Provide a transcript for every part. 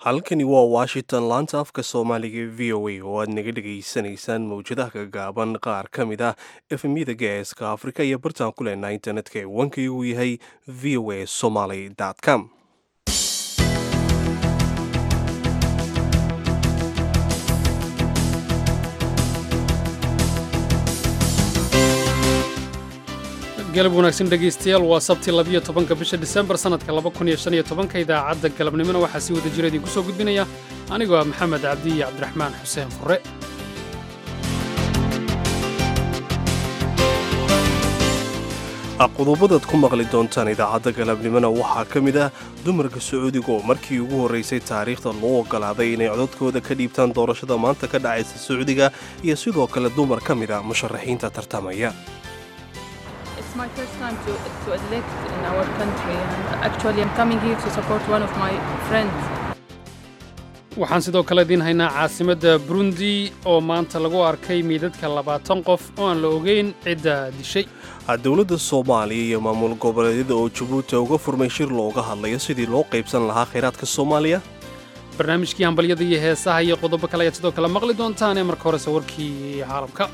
halkani waa washington laanta afka soomaaliga v o a oo aad naga dhegaysanaysaan mawjadaha kagaaban qaar ka mid ah efemyada geeska afrika iyo bartaan ku leenaha internetka ee wankii uu yahay v o a somaly com galab wanaagsan dhegaystayaal waa sabti labiyo tobanka bisha disembar sannadka laba kun iyo shan iyo tobanka idaacadda galabnimona waxaa si wada jira idinku soo gudbinaya anigoo ah maxamed cabdi iyo cabdiraxmaan xuseen fure qodobadaad ku maqli doontaan idaacadda galabnimona waxaa ka mid ah dumarka sacuudiga oo markii ugu horraysay taariikhda loo ogolaaday inay codadkooda ka dhiibtaan doorashada maanta ka dhacaysa sacuudiga iyo sidoo kale dumar ka mid a musharaxiinta tartamaya It's my first time to, to elect in our country and actually I'm coming here to support one of my friends. waxaan sidoo kale idiin haynaa caasimadda burundi oo maanta lagu arkay meydadka labaatan qof oo aan la ogeyn cidda dishay dowladda soomaaliya iyo maamul goboleedyada oo jabuuti uga furmay shir looga hadlayo sidii loo qaybsan lahaa khayraadka soomaaliya barnaamijkii hambalyada iyo heesaha iyo qodobo kale ayaad sidoo kale maqli doontaan ee marka horese warkii caalamka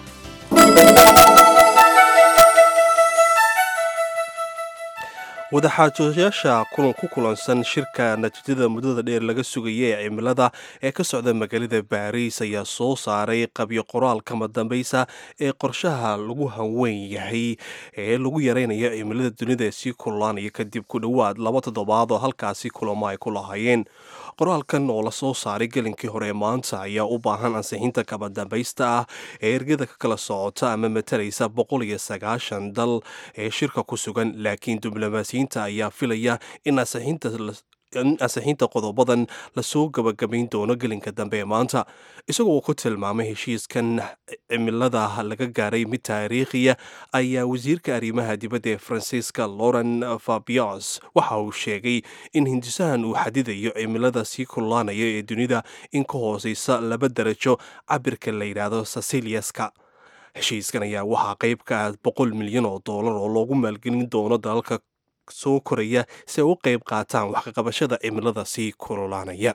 wadaxaajoyaasha kulan ku kulansan shirka natiijada muddada dheer laga sugaya ee cimilada ee ka socda magaalada baariis ayaa soo saaray qabyo qoraal kama dambaysa ee qorshaha lagu hanweyn yahay ee lagu yaraynayo cimilada dunida ee sii kululaanaya kadib ku dhowaad laba toddobaad oo halkaasi kulamo ay ku lahaayeen qoraalkan oo lasoo saaray gelinkii hore maanta ayaa u baahan ansixinta kama dambaysta ah ee ergada ka kala socota ama matalaysa boqol iyo sagaashan dal ee shirka ku sugan laakiin diblomaasiyiinta ayaa filaya in ansixinta in ansixinta qodobadan lasoo gabagabayn doono gelinka dambe ee maanta isagoo ku tilmaamay heshiiskan cimilada laga gaaray mid taariikhiya ayaa wasiirka arrimaha dibadda ee faransiiska lauren fabios waxa uu sheegay in hindisahan uu xadidayo cimilada sii kululaanaya ee dunida in ka hooseysa laba darajo cabirka la yidhaahdo sasiliaska heshiiskan ayaa waxaa qayb ka ah boqol milyan oo doolar oo loogu maalgelin doono dalalka soo koraya si ay u qayb qaataan waxkaqabashada cimilada sii kululaanaya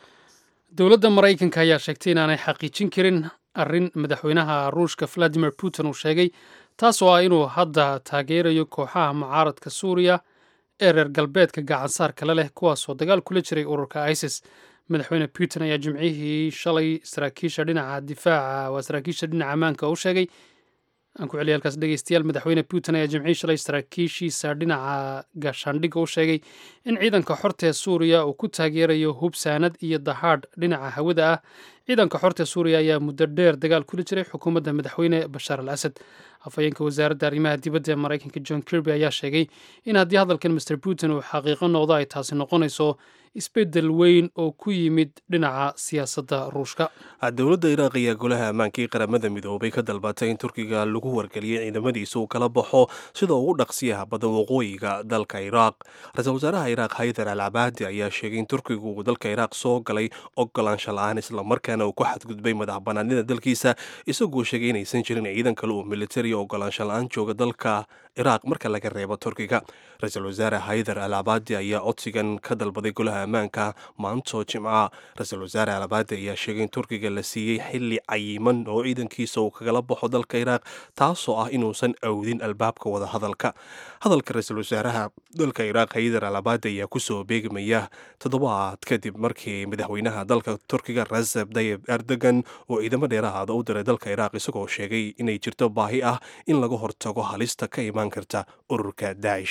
dowladda maraykanka ayaa sheegtay inaanay xaqiijin karin arrin madaxweynaha ruushka valadimir putin uu sheegay taas oo ah inuu hadda taageerayo kooxaha mucaaradka suuriya ee reer galbeedka gacansaar kale leh kuwaasoo dagaal kula jiray ururka isis madaxweyne putin ayaa jimcihii shalay saraakiisha dhinaca difaaca waa saraakiisha dhinaca ammaanka u sheegay aan ku celiya halkaas dhegeystayaal madaxweyne putin ayaa jimcihii shalay saraakiishiisa dhinaca gaashaandhigga u sheegay in ciidanka xorta ee suuriya uu ku taageerayo hubsaanad iyo dahaadh dhinaca hawada ah ciidanka xorta ee suuriya ayaa muddo dheer dagaal kula jiray xukuumadda madaxweyne bashaar al asad afhayeenka wasaaradda arrimaha dibadda ee maraykanka john kirby ayaa sheegay in haddii hadalkan master putin uu xaqiiqo noqdo ay taasi noqonayso isbeddel weyn oo ku yimid dhinaca siyaasadda ruushka dowladda iraaq ayaa golaha ammaankii qaramada midoobay ka dalbatay in turkiga lagu wargeliyay ciidamadiisa uu kala baxo sida ugu dhaqsiyaha badan waqooyiga dalka iraaq ra-iisul wasaaraha iraaq haydar al cabaadi ayaa sheegay in turkigu uu dalka iraaq soo galay ogolaansha la-aan islamarkaana uu ku xadgudbay madax banaanida dalkiisa isagoo sheegay inaysan jirin ciidan kale uu militari ogolaansha la-aan jooga dalka iraaq marka laga reebo turkiga ra-iisul wasaare haydar al cabaadi ayaa codsigan ka dalbaday golaha ammaanka maanto jimca ra-iisul wasaare al cabaadi ayaa sheegay in turkiga la siiyey xili cayiman oo ciidankiisa uu kagala baxo dalka iraaq taasoo ah inuusan awdin albaabka wada hadalka hadalka ra-iisul wasaaraha dalka iraaq haydar al cabaadi ayaa kusoo beegmaya toddobaad kadib markii madaxweynaha dalka turkiga raseb dayib erdogan oo ciidamo dheerahaada u diray dalka iraaq isagoo sheegay inay jirto baahi ah in laga hortago halista ka imaan karta ururka daa'ish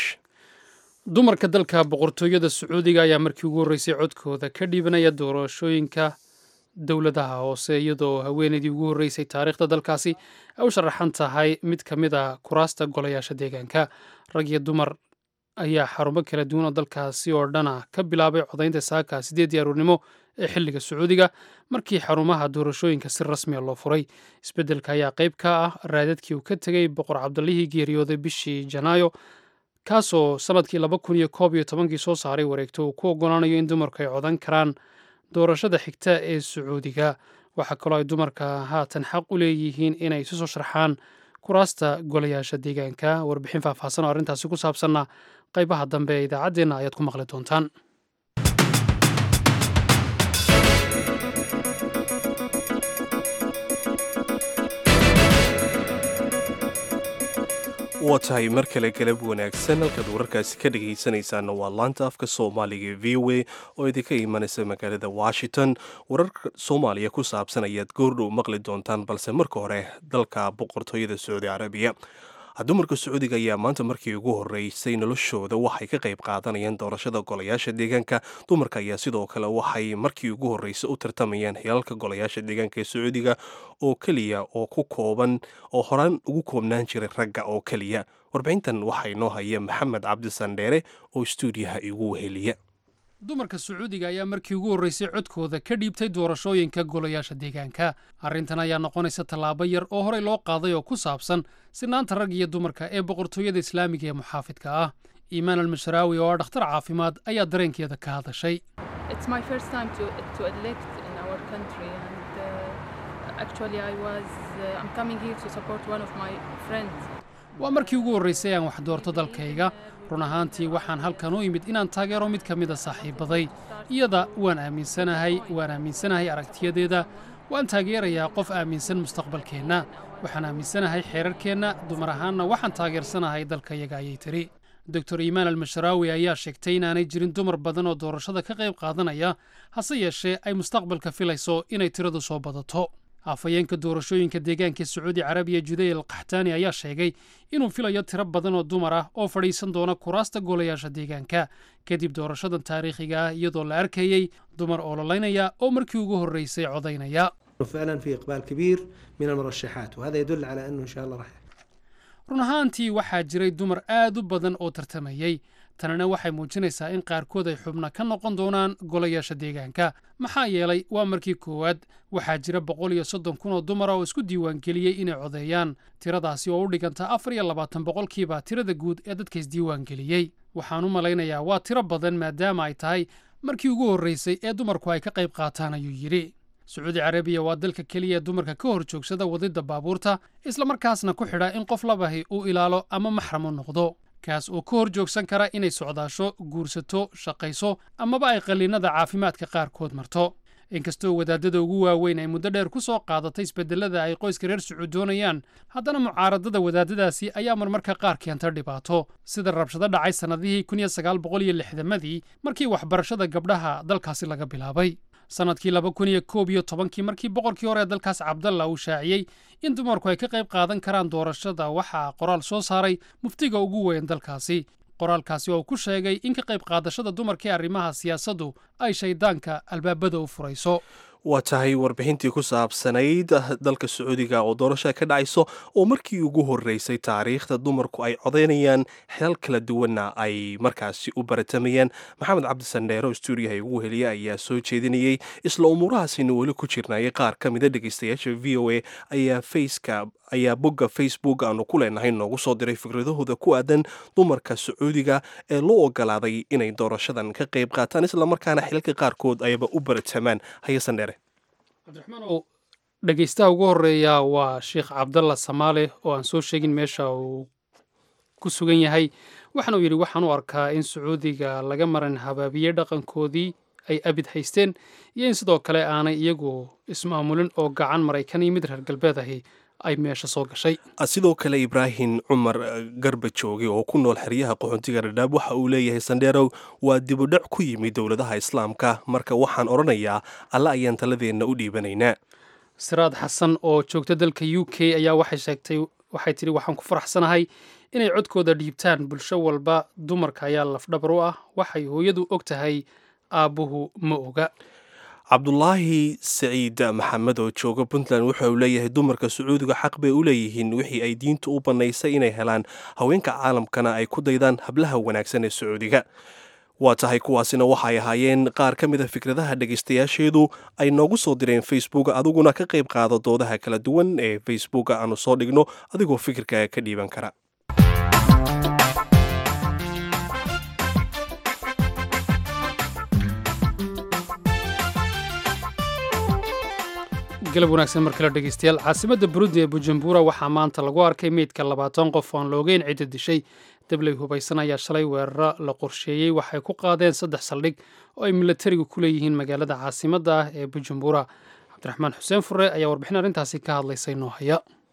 dumarka dalka boqortooyada sacuudiga ayaa markii ugu horreysay codkooda ka dhiibanaya doorashooyinka dowladaha hoose iyadoo haweeneydii ugu horreysay taariikhda dalkaasi ay u sharaxan tahay mid ka mid a kuraasta golayaasha deegaanka rag iyo dumar ayaa xarumo kala duwan oo dalkaasi oo dhana ka bilaabay codaynta saaka sideedii aruurnimo ee xilliga sacuudiga markii xarumaha doorashooyinka si rasmiya loo furay isbeddelka ayaa qayb ka ah raadadkii uu ka tegey boqor cabdallihii geeriyooday bishii janaayo kaasoo sannadkii laba kun iyo koob iyo tobankii soo saaray wareegto uu ku oggolaanayo in dumarku ay codan karaan doorashada xigta ee sacuudiga waxaa kaloo ay dumarka haatan xaq u leeyihiin inay isu soo sharxaan kuraasta golayaasha deegaanka warbixin faahfaahsan oo arrintaasi ku saabsanna qaybaha dambe ee idaacaddeenna ayaad ku maqli doontaan waa tahay mar kale galab wanaagsan halkaad wararkaasi ka dhegaysanaysaana waa laanta afka soomaaliga v o a oo idinka imanaysa magaalada washington wararka soomaaliya ku saabsan ayaad goordhow maqli doontaan balse marka hore dalka boqortooyada sacuudi carabiya dumarka sacuudiga ayaa maanta markii ugu horeysay noloshooda waxay ka qayb qaadanayaan doorashada golayaasha deegaanka dumarka ayaa sidoo kale waxay markii ugu horeysay u tartamayaan hilalka golayaasha deegaanka ee sacuudiga oo keliya oo ku kooban oo horaan ugu koobnaan jiray ragga oo keliya warbixintan waxaa inoo haya maxamed cabdisandheere oo stuudiyaha igu weheliya dumarka sacuudiga ayaa markii ugu horreysay codkooda ka dhiibtay doorashooyinka golayaasha deegaanka arrintan ayaa noqonaysa tallaabo yar oo horey loo qaaday oo ku saabsan sinaanta rag iyo dumarka ee boqortooyada islaamiga ee muxaafidka ah iimaan almasharaawi oo ah dhakhtar caafimaad ayaa dareenkeeda ka hadashay It's my first time to, to elect in our country, and uh, actually, I was uh, I'm coming here to support one of my friends. waa markii ugu horraysay aan wax doorto dalkayga run ahaantii waxaan halkan u imid inaan taageero mid ka mida saaxiibbaday iyada waan aaminsanahay waan aaminsanahay aragtiyadeeda waan taageerayaa qof aaminsan mustaqbalkeenna waxaan aaminsanahay xeerarkeenna dumar ahaanna waxaan taageersanahay dalkayaga ayay tidhi doctor iimaan almasharaawi ayaa sheegtay inaanay jirin dumar badan oo doorashada ka qayb qaadanaya hase yeeshee ay mustaqbalka filayso inay tiradu soo badato afhayeenka doorashooyinka deegaanka sacuudi carabiya judey al kaxtaani ayaa sheegay inuu filayo tiro badan oo dumar ah oo fadhiisan doona kuraasta golayaasha deegaanka kadib doorashadan taariikhiga ah iyadoo la arkayey dumar oololaynaya oo markii ugu horreysay codaynaya فعلا في اقبال كبير من المرشحات وهذا يدل على انه ان شاء الله راح run ahaantii waxaa jiray dumar aad u badan oo tartamayey tanina waxay muujinaysaa in qaarkood ay xubna ka noqon doonaan golayaasha deegaanka maxaa yeelay waa markii koowaad waxaa jira boqol iyo soddon kun oo dumara oo isku diiwaangeliyey inay codeeyaan tiradaasi oo u dhiganta afar iyo labaatan boqolkiiba tirada guud ee dadka isdiiwaangeliyey waxaan u malaynayaa waa tiro badan maadaama ay tahay markii ugu horraysay ee dumarku ay ka qayb qaataan ayuu yidhi sacuudi carabiya waa dalka keliya ee dumarka ka hor joogsada wadidda baabuurta islamarkaasna ku xidha in qof labahi uu ilaalo ama maxram u noqdo kaas oo ka hor joogsan kara inay socdaasho guursato shaqayso amaba ay qalliinada caafimaadka qaarkood marto inkastoo wadaadada ugu waaweyn ay muddo dheer ku soo qaadatay isbedelada ay qoyska reer sacuud doonayaan haddana mucaaradada wadaadadaasi ayaa marmarka qaar keenta dhibaato sida rabshado dhacay sannadihii kun iyo sagaal boqol iyo lixdamadii markii waxbarashada gabdhaha dalkaasi laga bilaabay sannadkii laba kun iyo koob iyo tobankii markii boqorkii hore ee dalkaas cabdalla uu shaaciyey in dumarku ay ka qayb qaadan karaan doorashada waxaa qoraal soo saaray muftiga ugu weyn dalkaasi qoraalkaasi oo ku sheegay in ka qayb qaadashada dumarka ee arrimaha siyaasaddu ay shayddaanka albaabada u furayso waa tahay warbixintii ku saabsanayd dalka sacuudiga oo doorasha ka dhacayso oo markii ugu horreysay taariikhda dumarku ay codaynayaan xilal kala duwanna ay markaasi u baratamayaan maxamed cabdisandheero stuudiyaha ugu heliya ayaa soo jeedinayey isla umuurahaasina weli ku jirnayay qaar ka mida dhegeystayaasha v o a ayaa faceka ayaa bogga facebook aanu ku leenahay noogu soo diray fikradahooda ku aadan dumarka sacuudiga ee loo ogolaaday inay doorashadan ka qayb qaataan islamarkaana xilalka qaarkood ayaba u baratamaan hayasandheere cabdiraxmaanow dhegeystaha ugu horeeya waa sheekh cabdalla samaale oo aan soo sheegin meesha uu ku sugan yahay waxaana uu yidhi waxaan u arkaa in sacuudiga laga maran habaabiyey dhaqankoodii ay abid haysteen iyo in sidoo kale aanay iyagu ismaamulin oo gacan maraykan iyo mid reer galbeed ahi ay meesha soo gashay sidoo kale ibraahim cumar garba jooge oo ku nool xeryaha qaxoontiga dhadhaab waxa uu leeyahay sandheerow waa dibudhac ku yimid dowladaha islaamka marka waxaan odhanayaa alle ayaan taladeenna u dhiibanaynaa siraad xasan oo joogta dalka u k ayaa waxay sheegtay waxay tidhi waxaan ku faraxsanahay inay codkooda dhiibtaan bulsho walba dumarka ayaa lafdhabar u ah waxay hooyadu og tahay aabbuhu ma oga cabdulaahi saciid maxamed oo jooga puntland wuxa uu leeyahay dumarka sacuudiga xaq bay u leeyihiin wixii ay diintu u bannaysay inay helaan haweenka caalamkana ay ku daydaan hablaha wanaagsan ee sacuudiga waa tahay kuwaasina waxay ahaayeen qaar ka mid a fikradaha dhegaystayaasheedu ay noogu soo direen facebook adiguna ka qayb qaado doodaha kala duwan ee facebook aanu soo dhigno adigoo fikirkaaga ka dhiiban kara galab wanaagsan mar kale dhegeystayaal caasimadda burundi ee bujumbura waxaa maanta lagu arkay meydka labaatan qof oon la ogeyn cidda dishay dabley hubaysan ayaa shalay weeraro la qorsheeyey waxay ku qaadeen saddex saldhig oo ay milatarigu ku leeyihiin magaalada caasimadda ah ee bujumbura cabdiraxmaan xuseen fure ayaa warbixin arrintaasi ka hadlaysay noo haya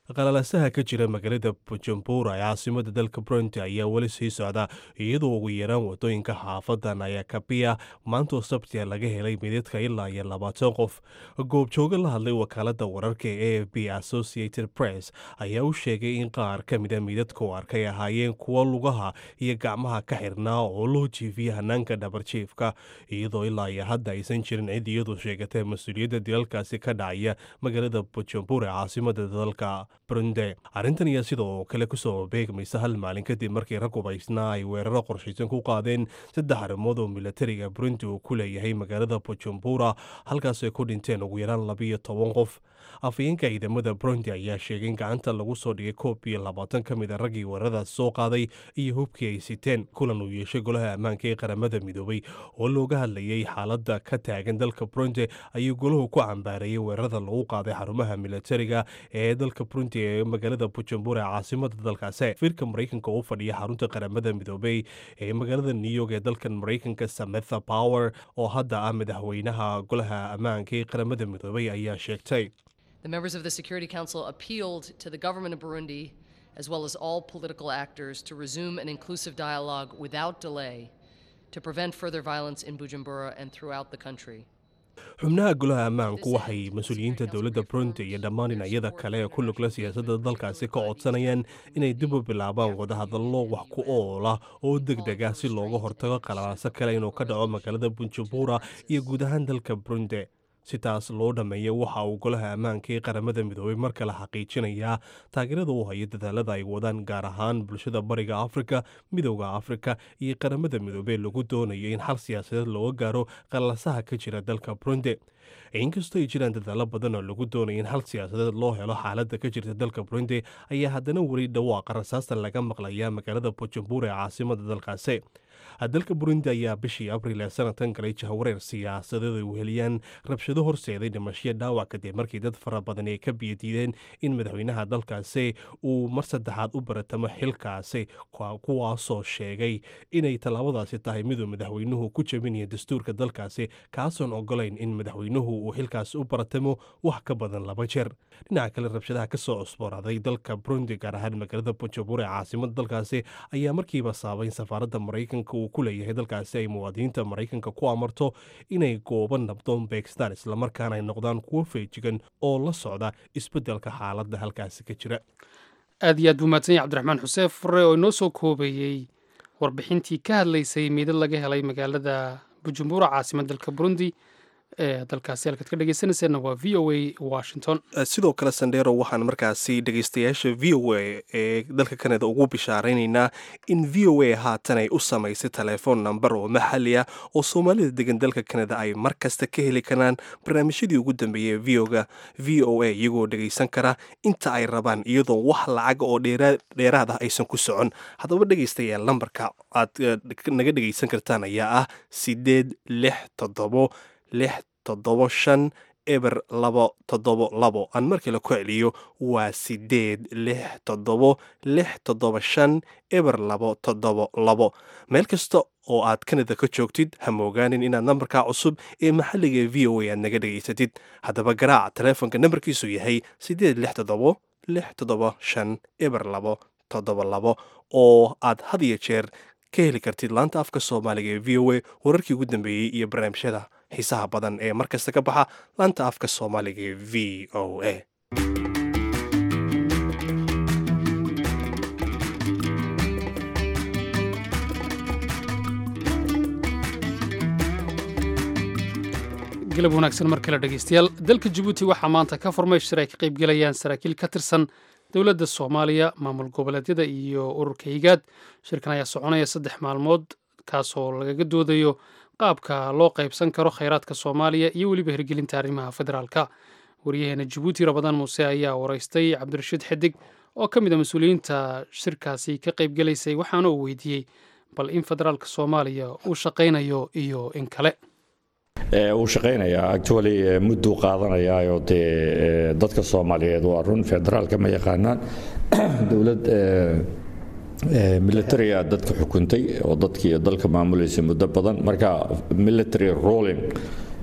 qalalasaha ka jira magaalada bujumbura ee caasimada dalka burundi ayaa weli sii socda iyadoo ugu yaraan wadooyinka xaafadan ayaa kabiya maantoo sabtia laga helay midadka ilaa iyo labaatan qof goobjooga la hadlay wakaalada wararka ee a b associated press ayaa u sheegay in qaar ka mida midadka u arkay ahaayeen kuwa lugaha iyo gacmaha ka xirnaa oo loo jiifiyay hanaanka dhabarjiifka iyadoo ilaa iyo hadda aysan jirin cid iyadu sheegatay mas-uuliyadda dilalkaasi ka dhacaya magaalada bujumbura ee caasimada dalka burundi arrintan ayaa sidoo kale kusoo beegmaysa hal maalin kadib markii rag hubaysnaa ay weeraro qorshaysan ku qaadeen saddex arrimood oo milatariga burundi uu ku leeyahay magaalada bujumbura halkaasay ku dhinteen ugu yaraan labiyo toban qof afayeenka ciidamada burundi ayaa sheegay in gacanta lagu soo dhigay koob iyo labaatan ka mid a raggii weeraradaas soo qaaday iyo hubkii ay siteen kulan uu yeeshay golaha ammaanka ee qaramada midoobay oo looga hadlayay xaaladda ka taagan dalka burundi ayuu golahu ku cambaareeyey weerarada lagu qaaday xarumaha milatariga ee dalka burundi ee magaalada bujumbura ee caasimada dalkaasi firka maraykanka u fadhiya xarunta qaramada midoobay ee magaalada new york ee dalkan maraykanka sametha power oo hadda ah madaxweynaha golaha ammaanka ee qaramada midoobay ayaa sheegtay The members of the Security Council appealed to the government of Burundi, as well as all political actors, to resume an inclusive dialogue without delay to prevent further violence in Bujumbura and throughout the country. xubnaha golaha ammaanku waxay mas-uuliyiinta dowladda burundi iyo dhammaan dhinacyada kale ee ku lugla siyaasadda dalkaasi ka codsanayaan inay dib u bilaabaan wadahadallo wax ku ool ah oo deg deg ah si looga hortago qalalaaso kale inuu ka dhaco magaalada bujumbura iyo guud ahaan dalka burundi si taas loo dhammeeya waxa uu golaha ammaanka ee qaramada midoobay mar kale xaqiijinayaa taageerada u hayo dadaalada ay wadaan gaar ahaan bulshada bariga afrika midowda afrika iyo qaramada midoobey lagu doonayo in xal siyaasadeed looga gaaro qalasaha ka jira dalka burundi inkastoo ay jiraan dadaalo badan oo lagu doonaya in hal siyaasadeed loo helo xaaladda ka jirta dalka burundi ayaa haddana weli dhawaaqa rasaasta laga maqlayaa magaalada bujumbura ee caasimada dalkaasi dalka burundi ayaa bishii abril ee sanadkan galay jahawareer siyaasadeed ay weheliyaan rabshado horseeday dhimashiyo dhaawac kadib markii dad fara badan ay ka biyadiideen in madaxweynaha dalkaasi uu mar saddexaad u baratamo xilkaasi kuwaasoo sheegay inay tallaabadaasi tahay miduu madaxweynuhu ku jabinaya dastuurka dalkaasi kaasoon ogolayn in madaxweynuhu uu xilkaasi u baratamo wax ka badan laba jeer dhinaca kale rabshadaha ka soo cusbooraaday dalka burundi gaar ahaan magaalada bujumbura ee caasimada dalkaasi ayaa markiiba saabay in safaaradda maraykanka uu ku leeyahay dalkaasi ay muwaadiniinta maraykanka ku amarto inay goobo nabdoon beegstaan islamarkaana ay noqdaan kuwo feejigan oo la socda isbeddelka xaaladda halkaasi ka jira aad iyo aad buu mahadsan yahay cabdiraxmaan xuseen fure oo inoo soo koobeeyey warbixintii ka hadlaysay meydad laga helay magaalada bujumbura caasimad dalka burundi ee dalkaasi halkaad ka dhegeysanayseena waa v o a washington sidoo kale sandero waxaan markaasi dhegeystayaasha v o a ee dalka kanada ugu bishaaraynaynaa in v o a haatan ay u samaysay telefoon namber oo maxali ah oo soomaalida degan dalka kanada ay mar kasta ka heli karaan barnaamijyadii ugu dambeeyey voga v o a iyagoo dhegeysan kara inta ay rabaan iyadoo wax lacaga oo dheeraad ah aysan ku socon haddaba dhegeystayaal lambarka aad naga dhegeysan kartaan ayaa ah sideed lix toddobo lix toddobo shan eber labo toddobo labo aan mar kale ku celiyo waa sideed lix toddobo lix toddoba shan eber labo toddobo labo meel kasta oo aad kanada ka joogtid ha moogaanin inaad nambarka cusub ee maxalliga v o a aad naga dhegaysatid haddaba garaaca taleefonka nambarkiisu yahay sideed lix toddobo lix toddoba shan eber labo toddoba labo oo aad had iyo jeer ka heli kartid laanta afka soomaaliga ee v o a wararkii ugu dambeeyey iyo barnaamijyada xiisaha badan ee mar kasta ka baxa laanta afka soomaaliga ee v o a galab wanaagsan mar kale dhegeystayaal dalka jabuuti waxaa maanta ka furmay shir ay ka qaybgelayaan saraakiil ka tirsan dowladda soomaaliya maamul goboleedyada iyo ururka higaad shirkan ayaa soconaya saddex maalmood kaasoo lagaga doodayo qaabka loo qaybsan karo khayraadka soomaaliya iyo weliba hirgelinta arrimaha federaalka waryaheena jabuuti rabadaan muuse ayaa waraystay cabdirashiid xidig oo ka mid a mas-uuliyiinta shirkaasi ka qaybgelaysay waxaana uu weydiiyey bal in federaalka soomaaliya uu shaqaynayo iyo in kale wuu shaqaynayaa actually mudduu qaadanayaayoo dee dadka soomaaliyeed waa run federaalka ma yaqaanaan dowlad militariga dadka xukuntay oo dadkii dalka maamulaysa muddo badan marka military rolling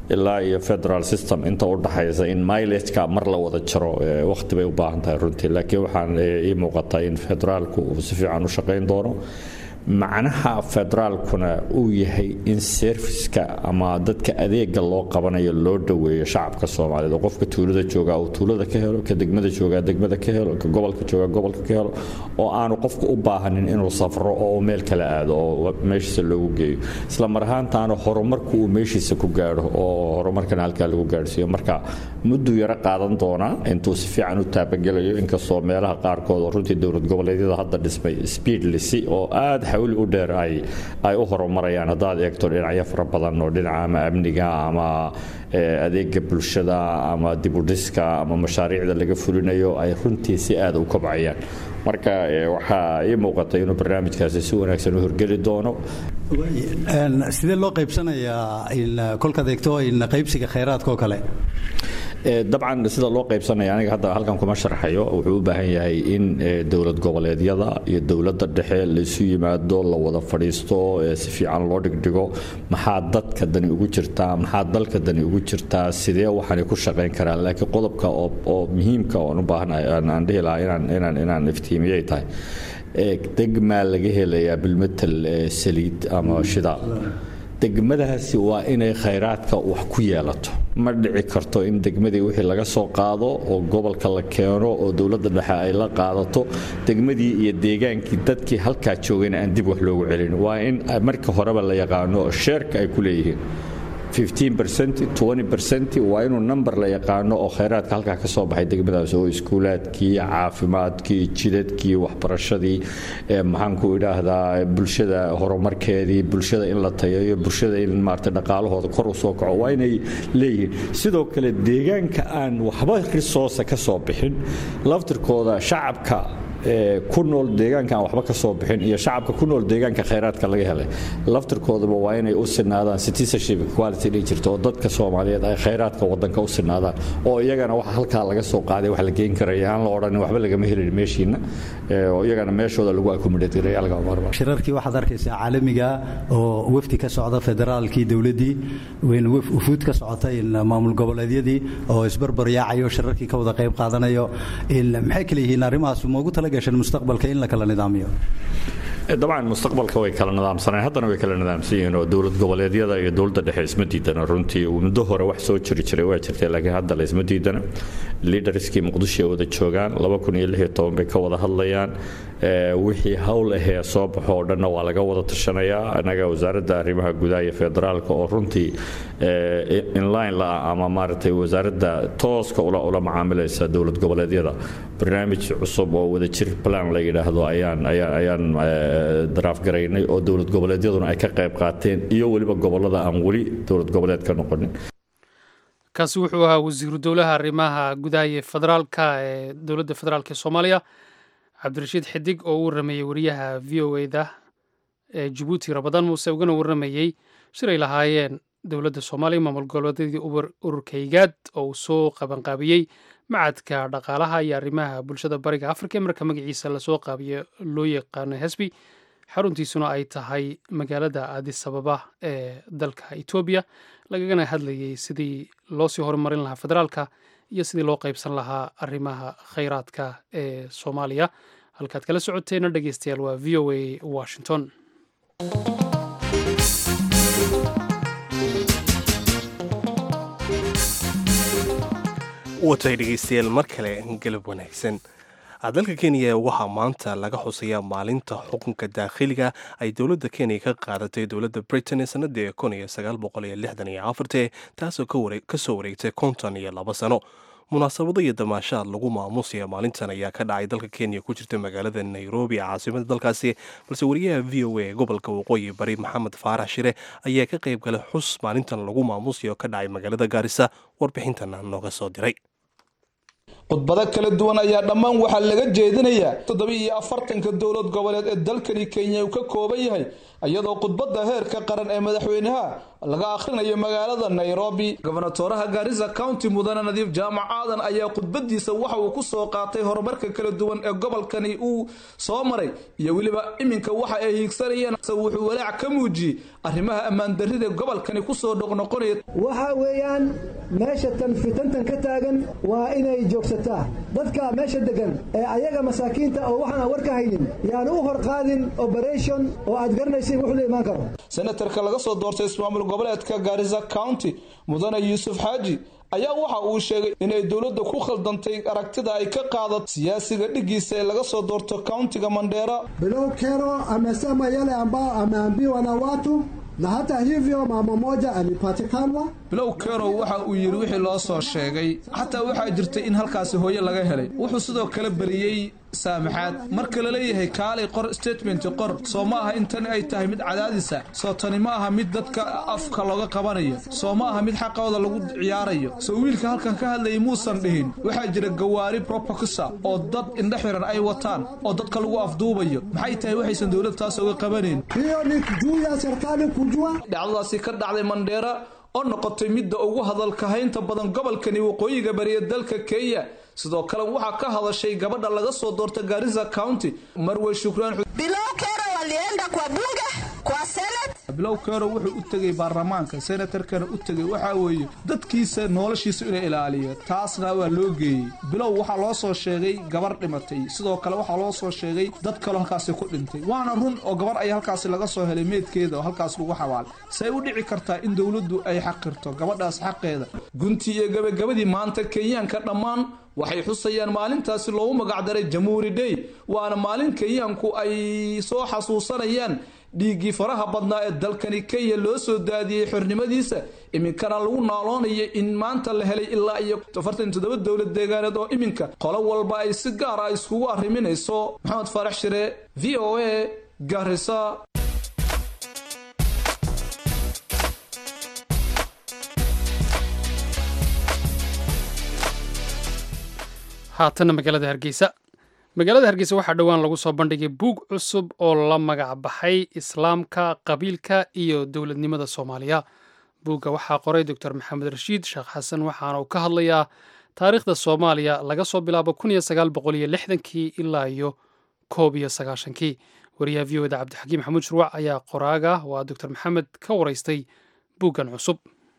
ilaa iyo federal system inta u dhaxaysa in milageka mar la wada jaro waqti bay u baahan tahay runtii laakiin waxaan ii muuqataa in federaalku uu si fiican u shaqayn doono macnaha federaalkuna uu yahay in serviska ama dadka adeega loo qabanayo loo dhoweeyo shacabka soomaaliyeed oo qofka tuulada jooga uu tuulada ka helo ka degmada jooga degmada ka helo ka gobolka jooga gobolka ka helo oo aanu qofka u baahanin inuu safro oo meel kale aado oo meeshiisa loogu geeyo isla mar ahaantaana horumarku uu meeshiisa ku gaadho oo horumarkana halkaa lagu gaadhsiiyo marka mudduu yaro qaadan doonaa intuu si fiican u taabagelayo inkastoo meelaha qaarkood oo runtii dowlad goboleedyada hadda dhismay speedlisi oo aad xawli u dheer ay ay u horumarayaan haddaad eegto dhinacyo fara badan oo dhinaca ama amniga ama adeega bulshada ama dibudhiska ama mashaariicda laga fulinayo ay runtii si aad u kobcayaan marka waxaa ii muuqata inuu barnaamijkaasi si wanaagsan u horgeli doono sidee loo qaybsanayaa kolkaad eegto qaybsiga khayraadka oo kale dabcan sida loo qaybsanaya aniga hadda halkan kuma sharxayo wuxuu u baahan yahay in dowlad goboleedyada iyo dowladda dhexe laysu yimaado la wada fadhiisto si fiican loo dhigdhigo maxaa dadka dani ugu jirtaa maxaa dalka dani ugu jirtaa sidee waxaanay ku shaqayn karaan laakiin qodobka oo muhiimka oon u baahanahay aan dhihi lahaa inaan inaan inaan iftiimiyay tahay degmaa laga helayaa bilmetel saliid ama shidaal degmadaasi waa inay khayraadka wax ku yeelato ma dhici karto in degmadii wixii laga soo qaado oo gobolka la keeno oo dowladda dhexe ay la qaadato degmadii iyo deegaankii dadkii halkaa joogayna aan dib wax loogu celin waa in marka horeba la yaqaano sheerka ay ku leeyihiin waa inuu number la yaqaano oo khayraadka halkaa ka soo baxay degmadaas oo iskuulaadkii caafimaadkii jidadkii waxbarashadii maxaanku idhaahdaa bulshada horumarkeedii bulshada in la tayayo bulshada in maarata dhaqaalahooda kor u soo kaco waa inay leeyihiin sidoo kale deegaanka aan waxba risoosa ka soo bixin laftirkooda shacabka ku nool deegaanka aan waxba ka soo bixin iyo shacabka ku nool deegaanka khayraadka laga helay laftirkoodaba waa inay u sinaadaan citizenship equality dhihi jirto oo dadka soomaaliyeed ay khayraadka wadanka u sinaadaan oo iyagana waxa halkaa laga soo qaaday wax la geyn karaya aan la odhanin waxba lagama helin meeshiina oo iyagana meeshooda lagu accommodate gareeya laga marba shirarkii waxaad arkaysaa caalamiga oo wafdi ka socda federaalkii dowladdii ufuud ka socota maamul goboleedyadii oo isbarbar yaacayo shirarkii ka wada qayb qaadanayo maxay kale yihiin arrimahaas ma ugu tala gashan mustaqbalka in la kala nidaamiyo dabcan mustaqbalka way kala nidaamsaneen haddana way kala nidaamsan yihiin oo dowlad goboleedyada iyo dowladda dhexe isma diidana runtii muddo hore wax soo jiri jiray waa jirtay laakiin hadda la isma diidana liidarskii muqdisho ay wada joogaan bay ka wada hadlayaan wixii hawl ahee soo baxo oo dhanna waa laga wada tashanayaa annaga wasaaradda arrimaha gudaha iyo federaalka oo runtii inline la ama maaragtay wasaaradda tooska ula macaamilaysa dowlad goboleedyada barnaamij cusub oo wadajir plan la yidhaahdo ayaan ayaan daraaf garaynay oo dowlad goboleedyaduna ay ka qayb qaateen iyo weliba gobolada aan weli dowlad goboleed ka noqonin kaasi wuxuu ahaa wasiiru dowlaha arrimaha gudaha iyo federaalka ee dowladda federaalk ee soomaaliya cabdirashiid xidig oo u warramayey wariyaha v o eda ee jabuuti rabadaan muuse ugana warramayey shir ay lahaayeen dowladda soomaaliya maamul goboleedyadii ururkaygaad oo uu soo qabanqaabiyey macadka dhaqaalaha iyo arrimaha bulshada bariga afrika ee marka magaciisa lasoo qaabiyo loo yaqaano hesbi xaruntiisuna ay tahay magaalada adis ababa ee dalka etoobiya lagagana hadlayey sidii loosii horumarin lahaa federaalka iyo sidii loo qaybsan lahaa arrimaha khayraadka ee soomaaliya halkaad kala socoteena dhegeystayaal waa v o a washington watay dhegeystayaal mar kale galab wanaagsan dalka kenya waxaa maanta laga xusayaa maalinta xukunka daakhiliga ay dowladda kenya ka qaadatay dowladda britain ee sanadii taasoo ka soo wareegtay konton iyo laba sano munaasabado iyo damaashaad lagu maamusaya maalintan ayaa ka dhacay dalka kenya ku jirta magaalada nairobi ee caasimada dalkaasi balse wariyaha v o a ee gobolka waqooyi bari maxamed faarax shire ayaa ka qayb galay xus maalintan lagu maamusayo ka dhacay magaalada gaarisa warbixintana nooga soo diray khudbado kala duwan ayaa dhammaan waxaa laga jeedinayaa toddoba iyo afartanka dowlad goboleed ee dalkani kenya uu ka kooban yahay iyadoo khudbadda heerka qaran ee madaxweynaha laga akhrinayo magaalada nairobi gobonatoraha gaarisa county mudane nadiif jaamac aadan ayaa khudbadiisa waxa uu ku soo qaatay horumarka kala duwan ee gobolkani uu soo maray iyo weliba iminka waxa ay hiigsanayeen wuxuu walaac ka muujiyey arrimaha ammaandarrida gobolkani kusoo noqnoqonaya waxa weeyaan meesha tan fitantan ka taagan waa inay joogsataa dadka meesha degan ee ayaga masaakiinta oo waxaan aan war ka haynin yaanu u horqaadin operation oo aad garanaysiin wuxuu la imaan karo senatarka laga soo doortay ismaamul goboleedka gaarisa county mudane yuusuf xaaji ayaa waxa uu sheegay inay dowladda ku khaldantay aragtida ay ka qaadato siyaasiga dhigiisa ee laga soo doorto countiga mandheera Bilow Kero amesema yale ambao ameambiwa na watu na hata hivyo mama moja alipatikanwa. bilow kerow waxa uu yidhi wixii loo soo sheegay xataa waxaa jirtay in halkaasi hooye laga helay wuxuu sidoo kale beriyey saamaxaad marka la leeyahay kaalay qor statement qor soo ma aha in tani ay tahay mid cadaadisa soo tani ma aha mid dadka afka looga qabanayo soo ma aha mid xaqooda lagu ciyaarayo soo wiilka halkan ka hadlayay muusan dhihin waxaa jira gawaari propacusa oo dad indhe xiran ay wataan oo dadka lagu afduubayo maxay tahay waxaysan dowlad taas uga qabanayn Hiyo ni juu ya serikali kujua dhacdadaasi ka dhacday mandheera oo noqotay midda ugu hadalka haynta badan gobolkani waqooyiga bariya dalka kenya sidoo kale waxaa ka hadashay gabadha laga soo doorta gaarisa county marwe shukraan Bilow Kero walienda kwa bunge, kwa senate. bilow keero wuxuu u tegay baarlamaanka senatarkana u tegay waxaa weeye dadkiisa noloshiisa inay ilaaliyo taasna waa loo geeyey bilow waxaa loo soo sheegay gabar dhimatay sidoo kale waxaa loo soo sheegay dad kaloo halkaasi ku dhintay waana run oo gabar ayaa halkaasi laga soo helay meedkeeda oo halkaas lagu xabaalay say u dhici kartaa in dowladdu ay xaqirto gabadhaas xaqeeda guntii iyo gabagabadii maanta kenyaanka dhammaan waxay xusayaan maalintaasi loogu magacdaray jamuuri day waana maalin kenyaanku ay soo xasuusanayaan dhiiggii faraha badnaa ee dalkani kenya loo soo daadiyey xornimadiisa iminkana lagu naaloonaya in maanta la helay ilaa iyo afartan toddoba dowlad deegaaneed oo iminka qolo walba ay si gaar ah iskugu arriminayso maxamed faarax shire v o a garisa haatanna magaalada hargeysa magaalada hargeysa waxaa dhowaan lagu soo bandhigay buug cusub oo la magac baxay islaamka qabiilka iyo dowladnimada soomaaliya buugga waxaa qoray doctor maxamed rashiid sheekh xasan waxaana uu ka hadlayaa taariikhda soomaaliya laga soo bilaabo kun iyo sagaal boqol iyo lixdankii ilaa iyo koob iyo sagaashankii wariyaha v o da cabdixakiim maxamuud shurwac ayaa qoraaga waa doctor maxamed ka waraystay buuggan cusub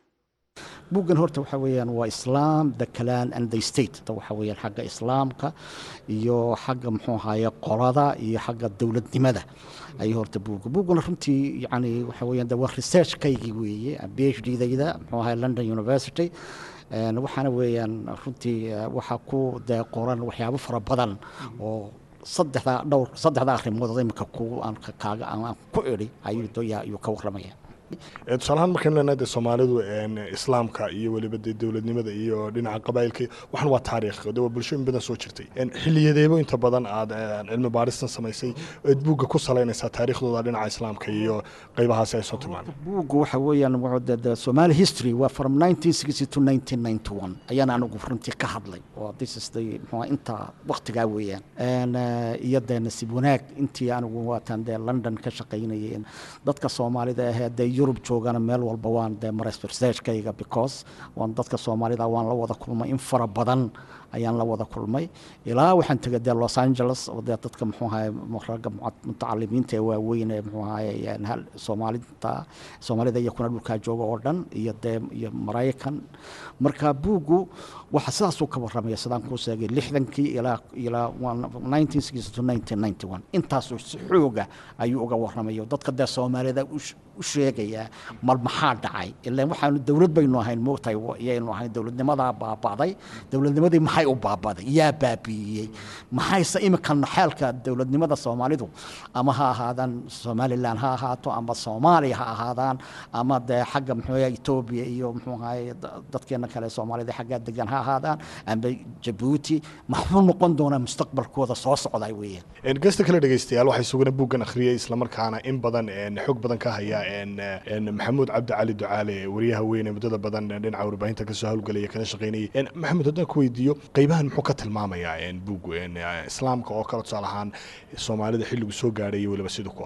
buuggan horta waxa weeyaan waa islam the clan and the state waxa weeyaan xagga islaamka iyo xagga muxuu ahaye qolada iyo xagga dowladnimada ayuu horta buugga buuggana runtii yani waxa weeyaan de waa researchkaygii weeye phd dayda muxuu ahaye london university waxaana weeyaan runtii waxaa ku dee qoran waxyaabo fara badan oo saddexda dhowr saddexda arrimood imika ku aan kaaga aan ku idhi ayuu ayuu ka warramaya tusaalahaan markaynu leenahay de soomaalidu islaamka iyo weliba de dowladnimada iyo dhinaca qabaa'ilka waxan waa taariikh de waa bulshooyin badan soo jirtay xiliyadeebo inta badan aad cilmi baaristan samaysay eed buugga ku salaynaysaa taariikhdooda dhinaca islaamka iyo qaybahaasi ay soo tilmaameen buugga waxa weeyaan wuxuu somali history waa from 1960 to 1991 ayaan anigu runtii ka hadlay oo this is the muxuu inta waqtigaa weeyaan iyo dee nasiib wanaag intii anigu waatan dee london ka shaqaynayay dadka soomaalida ahee dee yurub joogana meel walba waan dee maray researchkayga because waan dadka soomaalida waan la wada kulmay in fara badan ayaan la wada kulmay ilaa waxaan tegay dee los angeles oo dee dadka muxuu ahaye ragga mutacalimiinta ee waaweyn ee muxuu ahaye soomaalida soomaalida iyo kuna dhulkaa jooga oo dhan iyo dee iyo maraykan marka buuggu waxa sidaasuu ka warramaya sidaan kuu sheegay lixdankii ilaa ilaa nineteen sixty to nineteen ninety one intaasuu si xooga ayuu uga warramaya dadka dee soomaalida u sheegayaa mal maxaa dhacay ilaan waxaanu dowlad baynu ahayn moogtahay yaynu ahayn dowladnimadaa baaba'day dowladnimadii maxay u baabaday yaa baabi'iyey maxayse imikan xeelka dowladnimada soomaalidu ama ha ahaadaan somalilan ha ahaato ama soomaaliya ha ahaadaan ama dee xagga muxuu etoobiya iyo muxuu ahaye dadkeena kale soomaalida xaggaa degan ha ahaadaan ama jabuuti maxuu noqon doonaa mustaqbalkooda soo socdaa weeyaan gesta kale dhegeystayaal waxay sugana buuggan akhriyay islamarkaana in badan xog badan ka haya maxamuud cabdi cali ducaale wariyaha weyn ee muddada badan dhinaca warbaahinta kasoo howlgelaya kana shaqaynayay maxamuud haddaan ku weydiiyo qaybahan muxuu ka tilmaamayaa buug islaamka oo kale tusaale ahaan soomaalida xilligu soo gaadhay iyo weliba siduu ku ah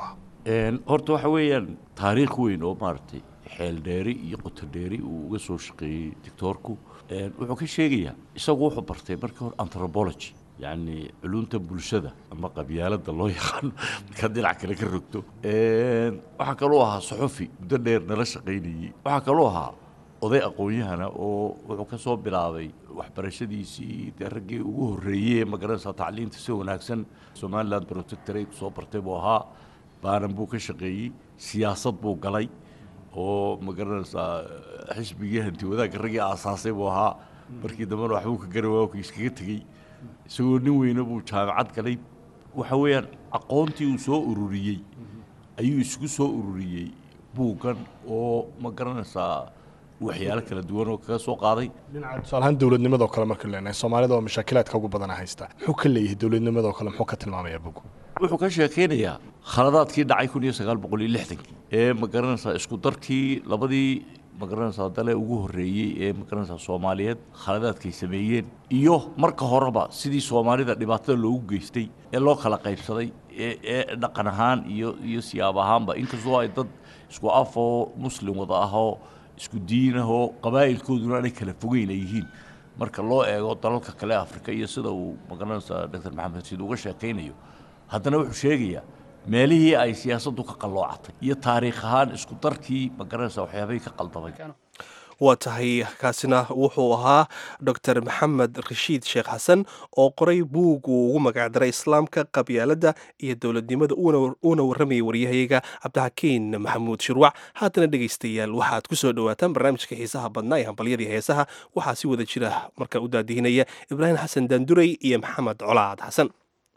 horta waxa weeyaan taariikh weyn oo maaragtay xeel dheeri iyo qoto dheeri uu uga soo shaqeeyey doctoorku wuxuu ka sheegayaa isagu wuxuu bartay markii hore anthropology yacni culunta bulshada ama qabyaaladda loo yaqaano markaad dhinac kale ka rogto waxaa kaloo ahaa suxufi muddo dheer nala shaqaynayey waxaa kaloo ahaa oday aqoon-yahana oo wuxuu ka soo bilaabay waxbarashadiisii dee raggii ugu horreeyey magaranaysaa tacliinta si wanaagsan somaliland protectorate soo bartay buu ahaa baanan buu ka shaqeeyey siyaasad buu galay oo magaranaysaa xisbigii hanti wadaagga raggii aasaasay buu ahaa markii dambena waxbuu ka gari waa iskaga tegey isagoo nin weyne buu jaamacad galay waxa weeyaan aqoontii uu soo ururiyey ayuu isugu soo ururiyey buuggan oo ma garanaysaa waxyaalo kala duwan oo kaga soo qaaday dhinaca tusaalahaan dowladnimadoo kale marka leenahay soomaalida oo mashaakilaadka ugu badana haysta muxuu ka leeyahay dowladnimadoo kale muxuu ka tilmaamayaa bugu wuxuu ka sheekeynayaa khaladaadkii dhacay kun iyo sagaal boqol iyo lixdankii ee ma garanaysaa isku darkii labadii ma garanaysaa dale ugu horreeyey ee ma garanaysaa soomaaliyeed khaladaadkay sameeyeen iyo marka horeba sidii soomaalida dhibaatada loogu geystay ee loo kala qaybsaday ee ee dhaqan ahaan iyo iyo siyaab ahaanba inkastoo ay dad isku af oo muslim wada ahoo isku diin ahoo qabaa'ilkooduna aanay kala fogeyn ay yihiin marka loo eego dalalka kale afrika iyo sida uu magaranaysaa doctor maxamed sid uga sheekaynayo haddana wuxuu sheegayaa meelihii ay siyaasaddu ka qalloocatay iyo taariikh ahaan isku darkii magaranaysaa waxyaabahii ka qaldamay waa tahay kaasina wuxuu ahaa doctor maxamed rashiid sheekh xasan oo qoray buug uu ugu magacdaray islaamka qabyaaladda iyo dowladnimada uuna warramayay waryahayaga cabdixakiin maxamuud shirwac haatana dhegaystayaal waxaad ku soo dhowaataan barnaamijka xiisaha badnaa ee hambalyadii heesaha waxaa si wada jira markaa u daadihinaya ibraahim xasan daanduray iyo maxamed colaad xasan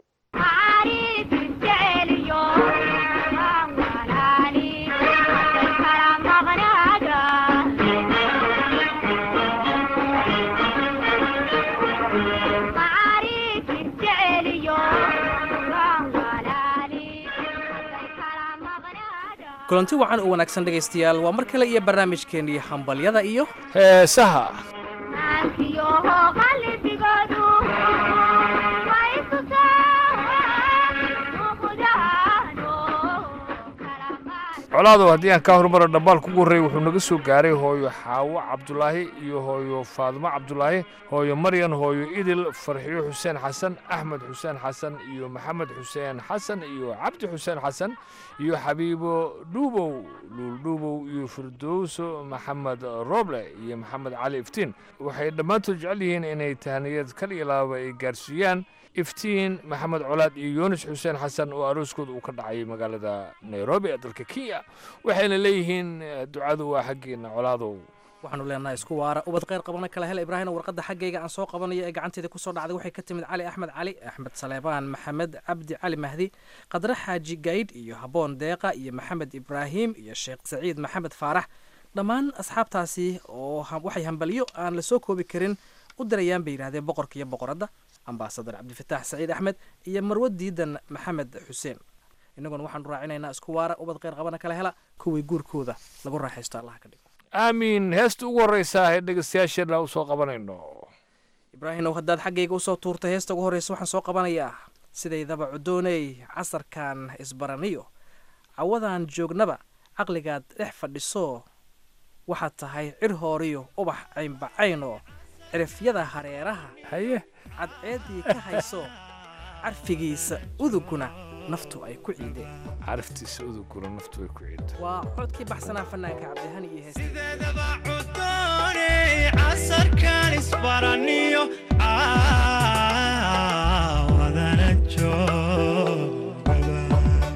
kulanti wacan oo wanaagsan dhegaystayaal waa mar kale iyo barnaamijkeennii hambalyada iyo heesaha colaadow haddii aan kaa horumaro dhambaal kugu horreeyey wuxuu naga soo gaaray hooyo xaawo cabdulaahi iyo hooyo faadimo cabdulaahi hooyo maryan hooyo idil farxiyo xuseen xasan axmed xuseen xasan iyo maxamed xuseen xasan iyo cabdi xuseen xasan iyo xabiibo dhuubow luuldhuubow iyo firdowso maxamed roble iyo maxamed cali iftiin waxay dhammaantood jecel yihiin inay tahaniyad kal iyo laaba ay gaarsiiyaan iftiin maxamed colaad iyo yunis xuseen xasan oo arooskooda uu ka dhacay magaalada nairobi ee dalka kenya waxayna leeyihiin ducadu waa xaggeena colaadow waxaanu leenahay isku waara ubad kheyr qabana kala hela ibraahim warqadda xaggayga aan soo qabanayo ee gacanteeda kusoo dhacday waxay ka timid cali axmed cali axmed saleebaan maxamed cabdi cali mahdi qadre xaaji gaydh iyo haboon deeqa iyo maxamed ibraahim iyo sheekh saciid maxamed faarax dhammaan asxaabtaasi oo waxay hambalyo aan la soo koobi karin u dirayaan bay yidhahdeen boqorka iyo boqoradda ambasadar cabdifataax saciid axmed iyo marwo diidan maxamed xuseen innaguna waxaanu raacinaynaa isku waara ubad kheyr qabana kala hela kuwii guurkooda lagu raaxaysto allaha ka dhigo aamiin heesta ugu horreysa ee dhegeystayaasheenna u soo qabanayno ibraahimow haddaad xaggayga usoo tuurtay heesta ugu horreysa waxaan soo qabanayaa sidaydaba cudooney casarkan isbaraniyo cawadaan joognaba caqligaad dhex fadhiso waxaad tahay cir hooriyo ubax caynbacayno cirifyada hareeraha haye cadceeddii ka hayso carfigiisa uduguna naftu ay ku ciideen caraftiisa uduguna naftu ay ku ciideen waa codkii baxsanaa fanaanka cabdihani iyo heestideedaba cudooney casarkan isbaraniyo caawadana joogaba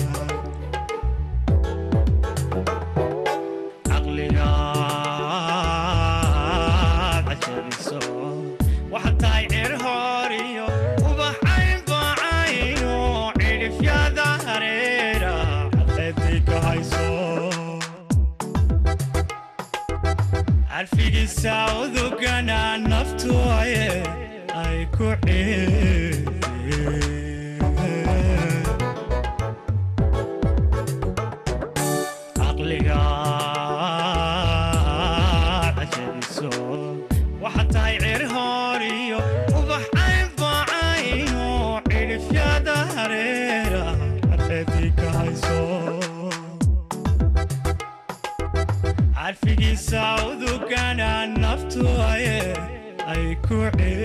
caqligaad cajabiso waxaad tahay cir hooriyo ubax caynbacayno cidhifyada hareera cadceeddii ka hayso carfigiisa udugana naftu aye ay ku ciideen caqligaad cajabiso waxaad tahay cir hooriyo ubax caynbacayno cidhifyada hareera cadceeddii ka hayso carfigiisa udugana naftu aye ay ku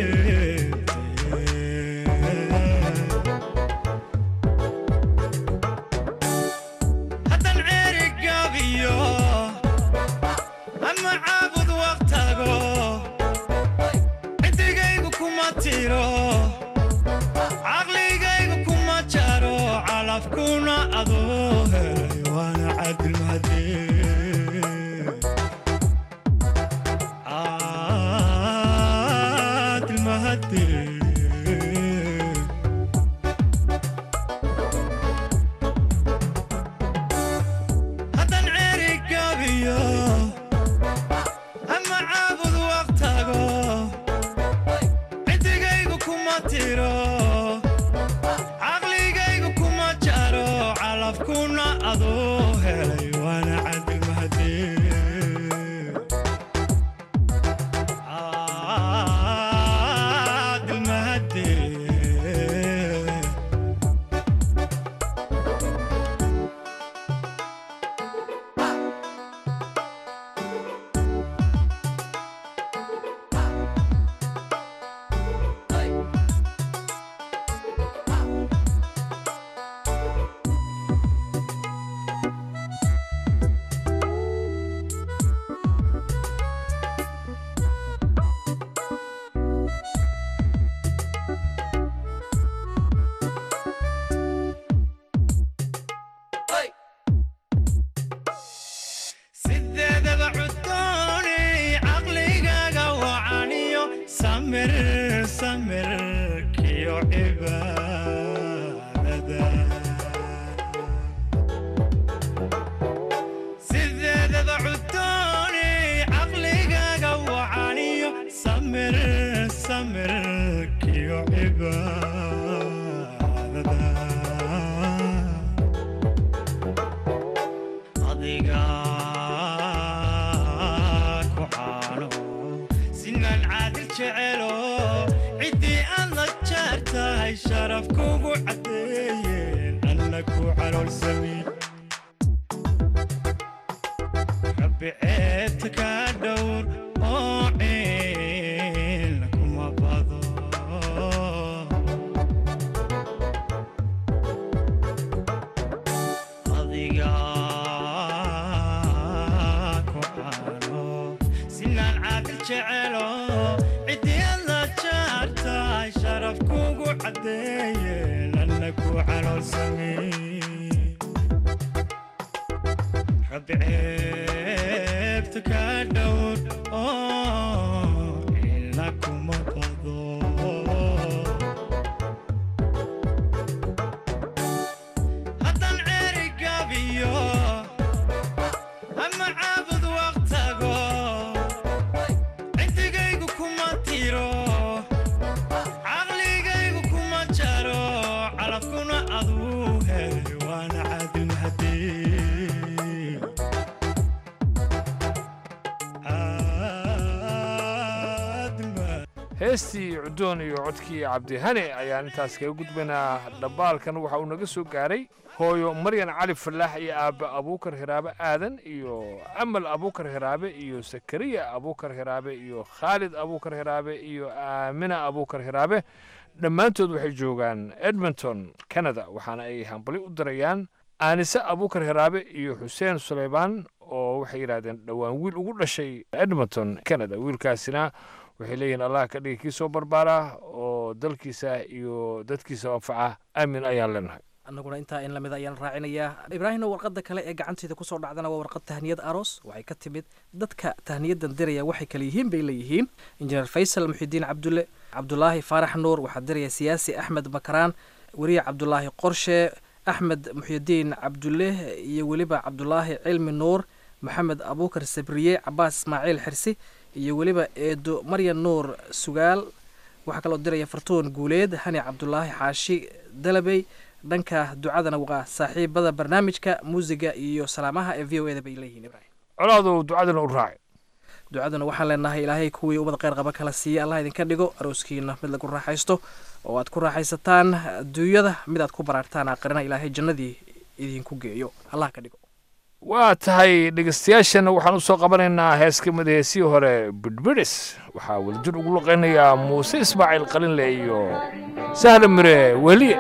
ceebtee haddan ceeri gabiyo ama caabud waqtago ciddigaygu kuma tiro caqligaygu kuma jaro calafkuna adoo helay waana cadilmadee cadilmahadee haddan ceeri gabiyo ama caabud waqtago ciddigaygu kuma tiro caqligaygu kuma jaro calafkuna adoo helay waana cadilmahadee cadilmahadee sideedaba cudooni caqligaaga wacaniyo samir samirkiyo cibaadada sideedaba cudooni caqligaaga wacaniyo samir samirkiyo cibaadada adiga ku caano sinaan caadil jecelo ciddii aad la jeer tahay sharaf kugu caddeeyeen anna ku caloolsamin rabbi ceebta ka dhowr oo ciil kuma bado adiga ku caano sinaan caadil jecelo ciddii aad la jeer tahay sharaf kugu caddeeyeen anna ku caloolsamin rabbi ceebta ka dhowr oo ila kuma bado haddan ceeri gabiyo ama caabud waqtago ciddigaygu kuma tiro caqligaygu kuma jaro calafkuna aduu helay waana cadilmahadee heestii cudoon iyo codkii cabdihane ayaan intaas kaga gudbaynaa dhabbaalkan waxa uu naga soo gaaray hooyo maryan cali falaax iyo aabbe abuukar hiraabe aadan iyo amal abuukar hiraabe iyo sakariya abuukar hiraabe iyo khaalid abuukar hiraabe iyo aamina abuukar hiraabe dhammaantood waxay joogaan edmonton canada waxaana ay hambali u dirayaan aanise abuukar hiraabe iyo xuseen suleymaan oo waxay yidhahdeen dhowaan wiil ugu dhashay edmonton canada wiilkaasina waxay leeyihiin allah ka dhigi kii soo barbaara oo dalkiisa iyo dadkiisa anfaca aamin ayaan leenahay annaguna intaa in lamid ayaan raacinayaa ibraahimna warqadda kale ee gacanteeda kusoo dhacdana waa warqad tahniyad aroos waxay ka timid dadka tahniyadan diraya waxay kale yihiin bay leeyihiin injineer faysal muxidiin cabdulle cabdulaahi faarax nuur waxaa diraya siyaasi axmed makaraan weriye cabdulaahi qorshe axmed muxyidiin cabdulle iyo weliba cabdulaahi cilmi nuur maxamed abuukar sabriye cabaas ismaaciil xirsi iyo weliba eedo maryan nuur sugaal waxaa kaloo diraya fartuun guuleed hani cabdulaahi xaashi dalabey dhanka ducadana waa saaxiibada barnaamijka muusiga iyo salaamaha ee v o eda bay leeyihiin ibrahim colaadow ducadana u raaci ducaduna waxaan leenahay ilaahay kuwii ummad kheyr qaba kala siiya allah idinka dhigo arooskiina mid lagu raaxaysto oo aad ku raaxaysataan adduunyada mid aad ku baraartaan aqrina ilaahay jannadii idinku geeyo allah ka dhigo waa tahay dhegeystayaashana waxaan u soo qabanaynaa hees ka mid heesii hore bidhbidhis waxaa wadajir ugu luqaynayaa muuse ismaaciil qalinle iyo sahla mire weliye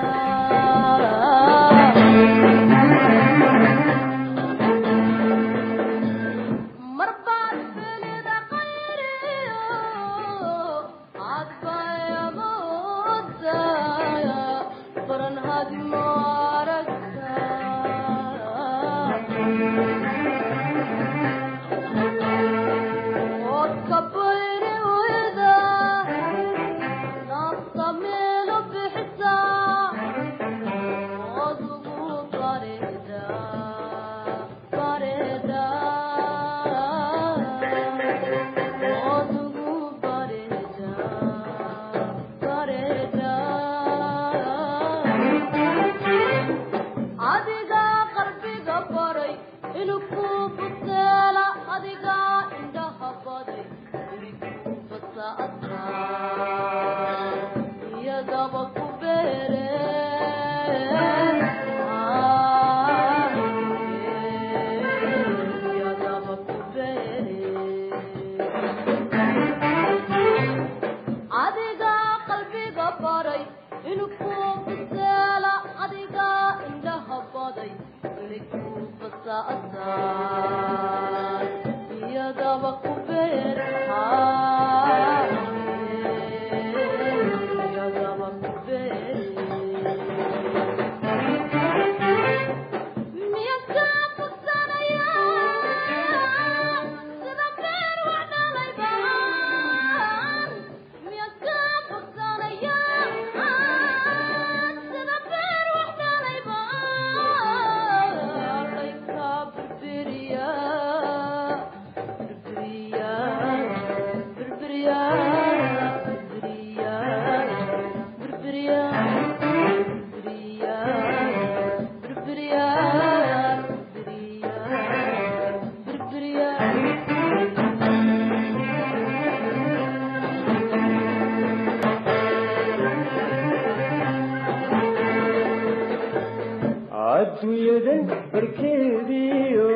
adduunyadan barkeediyo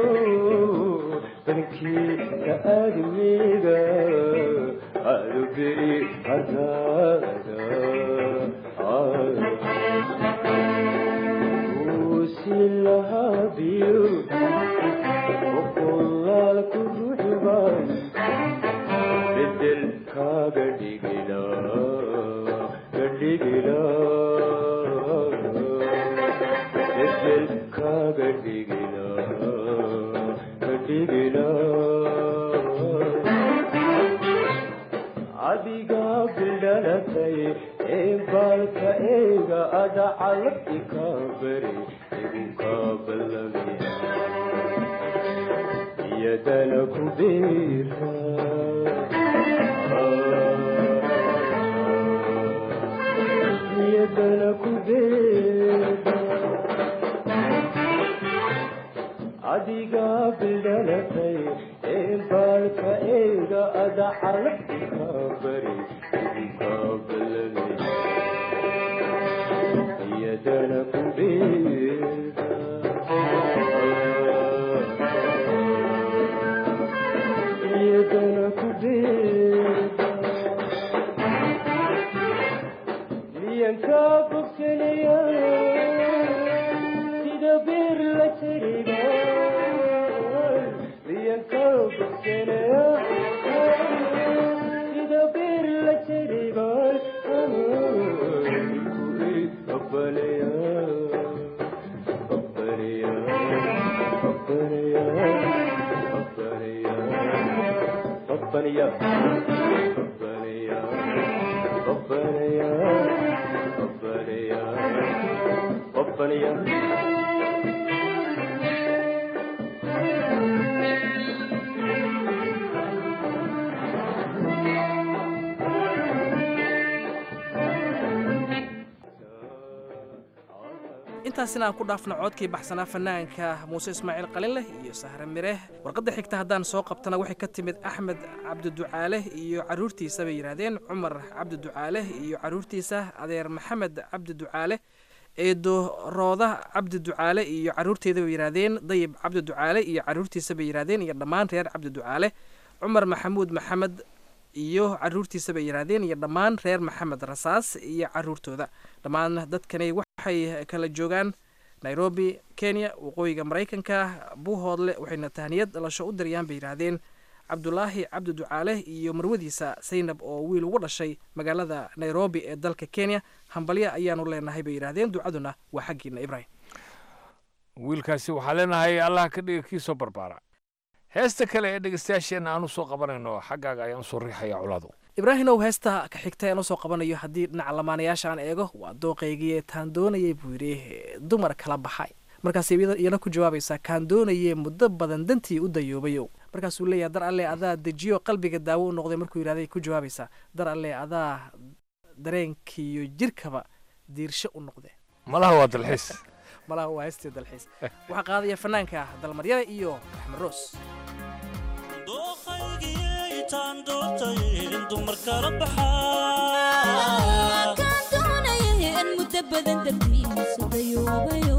bankiisa aadmiga adugeri hadaada uusi lahabiyo boqolaal ku ruxban bedel kaaga dhigila gadhigila bedel kaaga dhigila gadhigila adigaa bildhalatay ee baalka eega adhacalabti kaa bari igu kaa ballamiya iyadana ku beera iyadana ku beera adigaa bildhalatay ee baalka eega adhacalabti kaa bari igu kaa ballamiya iyadana ku beera iyadana ku beera miyankaa bogsanaya sida beer la jariga miyankaa bogsanaya sida beer la jariga abbalaya abbalaya abbalaya abbalaya abbalaya abbalaya abbalaya abbalaya abbalaya intaasina aan ku dhaafno codkii baxsanaa fanaanka muuse ismaaciil qalinleh iyo sahre mireh warqadda xigta haddaan soo qabtana waxay ka timid axmed cabdiducaale iyo caruurtiisa bay yidhaahdeen cumar cabdiducaale iyo caruurtiisa adeer maxamed cabdiducaale eedo rooda cabdi ducaale iyo caruurteeda bay yidhaahdeen dayib cabdi ducaale iyo caruurtiisa bay yidhaahdeen iyo dhammaan reer cabdi ducaale cumar maxamuud maxamed iyo caruurtiisa bay yidhaahdeen iyo dhammaan reer maxamed rasaas iyo caruurtooda dhammaan dadkani waxay kala joogaan nairobi kenya waqooyiga maraykanka buuhoodle waxayna tahniyad dhalasho u dirayaan bay yidhaahdeen cabdulaahi cabdi ducaale iyo marwadiisa saynab oo wiil ugu dhashay magaalada nairobi ee dalka kenya hambalya ayaanu leenahay bay yidhaahdeen ducaduna waa xaggiina ibrahim wiilkaasi waxaa leenahay allah ka dhiga kii soo barbaara heesta kale ee dhegeystayaasheenna aan u soo qabanayno xaggaaga ayaan usoo riixaya colaadu ibraahimow heesta ka xigta aan usoo qabanayo haddii dhinaca lamaanayaasha aan eego waa dooqaygii taan doonayay buu yidhi dumar kala baxay markaas iyana ku jawaabaysaa kaan doonayee muddo badan dantii u dayoobayow markaasuu leeyahay dar alle adaa dejiyo qalbiga daawo u noqday markuu yidhahday ku jawaabaysaa dar alle adaa dareenkiiyo jirkaba diirsho u noqde malaha waa dalxiis malaha waa heestii dalxiis waxaa qaadaya fanaanka dalmaryare iyo axmed roos dooqaygiyaytaan doortay in dumar kala kaan doonaya in muddo badan dartiisa dayoobayo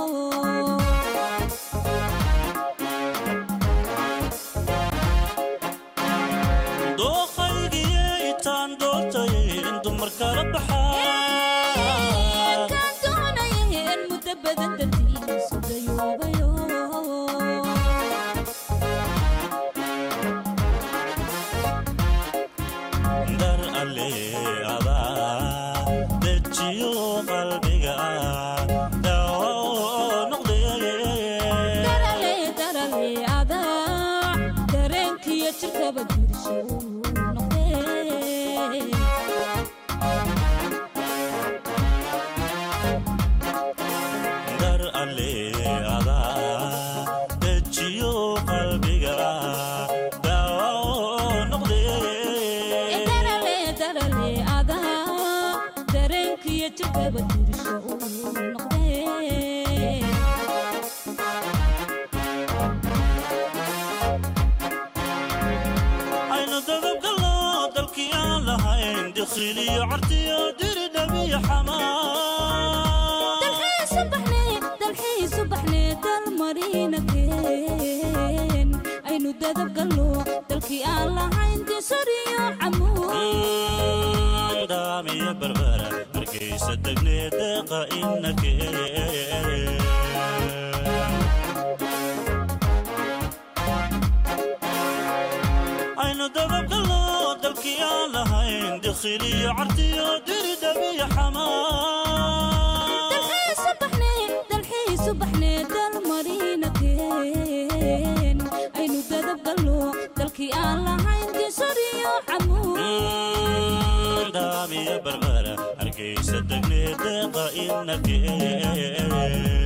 dooqaygiyaytaan doortay in dumar kala baxaa kaan doonaya in muddo badan dartiisa dayoobayo dar alle adaa dejiyo qalbiga daawo noqdee darale darale adaa dareenkiyo jirkaba diirsho u noqdee dar alle adaa dejiyo qalbiga daawo noqdee darale darale adaa dareenkiyo jirkaba diirsho u noqdee aynu dababgallo dalkii aan lahayn dikhiliyo cartiyo diridhabiyo xamaa dalxiisu baxne dalxiisu baxne dalmarina keen aynu dadab gallo dalkii aan lahayn disariyo camuud daamiyo barbara hargeysa degne deeqa inakee aynu dababgallo dalkii aan lahayn dikhiliyo cartiyo diridhabiyo xamaa dalxiisu baxne dalxiisu baxne dalmarina keen aynu dadab gallo dalkii aan lahayn disariyo camuud daamiyo barbara hargeysa degne deeqa inakee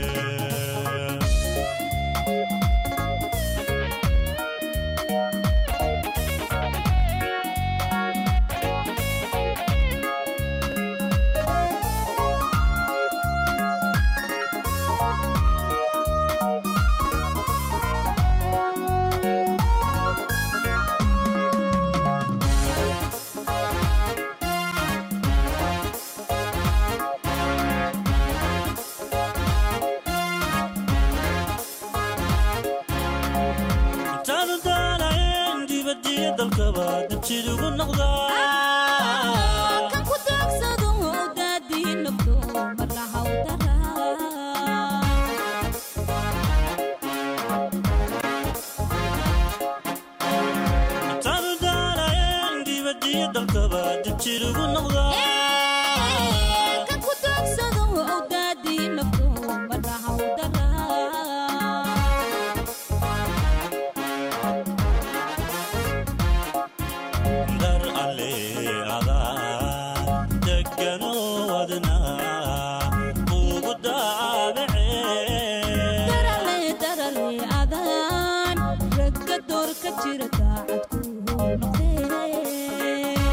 intaanu daalayn dibadiyo dalkaba dabjidugu noqdaa kan ku daagsado daadii nafto marna hawdara intaanu daalayn dibadiyo dalkaba dabjidugu noqdaa kan ku daagsado daadii nafto marna hawdara dar alle adaa degano wadna ugu daabacee darale darale adaan ragga door ka jira daacad ku noqdee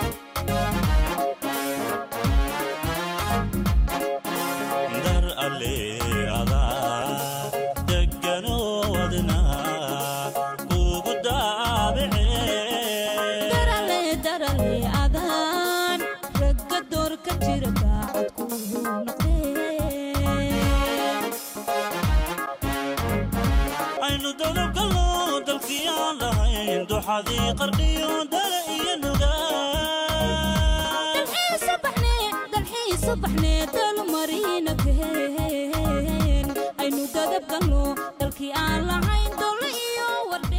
dar alle adaa degano wadna ugu daabacee darale darale adaan ragga door ka jira daacad ku noqdee dalkii aan lahayn duxadii qardhiyo dala iyo nugaa dalxiisu baxnee dalmarina keen aynu dadab galno dalkii aan lahayn dole iyo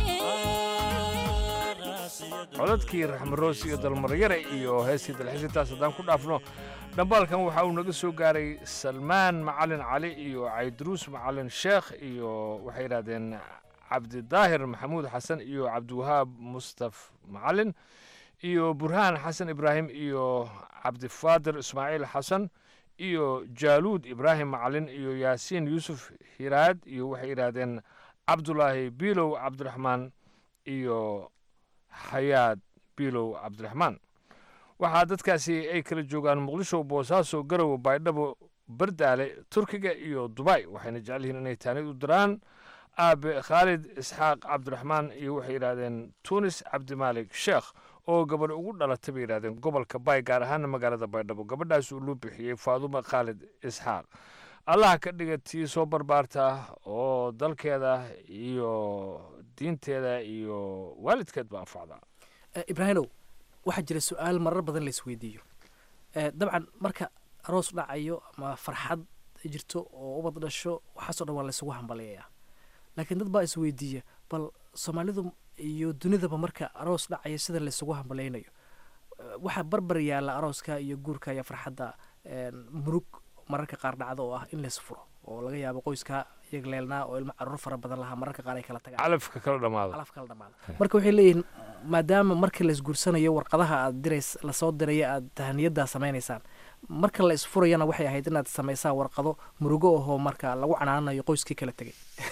codadkii raxmaroos iyo dalmaryare iyo heestii dalxiisintaas haddaan ku dhaafno dhambaalkan waxa uu naga soo gaaray salmaan macalin cali iyo cayduruus macalin sheekh iyo waxay yidhahdeen cabdidaahir maxamuud xasan iyo cabdiwahaab mustaf macalin iyo burhaan xasan ibraahim iyo cabdifaadir ismaaciil xasan iyo jaaluud ibraahim macalin iyo yaasiin yuusuf hiraad iyo waxay yidhaahdeen cabdulaahi biilow cabdiraxmaan iyo xayaad biilow cabdiraxmaan waxaa dadkaasi ay kala joogaan muqdisho boosaaso garowe baydhabo bardaale turkiga iyo dubay waxayna jecel yihiin inay taanid u diraan aabe khaalid isxaaq cabdiraxmaan iyo waxay yidhaahdeen tunis cabdimaalik sheekh oo gabadh ugu dhalatay bay yidhahdeen gobolka bay gaar ahaana magaalada baydhabo gabadhaas uu loo bixiyey faadumo khaalid isxaaq allaha ka dhiga tii soo barbaarta oo dalkeeda iyo diinteeda iyo waalidkeed ba anfacda ibraahimow waxaa jira su-aal marar badan la isweydiiyo dabcan marka aroos dhacayo ama farxad jirto oo ubad dhasho waxaasoo dhan waa laysugu hambaliyayaa laakiin dad baa isweydiiya bal soomaalidu iyo dunidaba marka aroos dhacaya sida laysugu hambalaynayo waxaa barbar yaalla arooska iyo guurka iyo farxadda murug mararka qaar dhacda oo ah in lays furo oo laga yaabo qoyska iyaga leelnaa oo ilmo caruur fara badan lahaa mararka qaar ay kala tagaan calafka kala dhamaado calaf kala dhamaado marka waxay leeyihiin maadaama marka la isguursanayo warqadaha aad dirays lasoo diraya aad tahaniyaddaa samaynaysaan marka la isfurayana waxay ahayd inaad samaysaan warqado murugo ahoo marka lagu canaanayo qoyskii kala tegay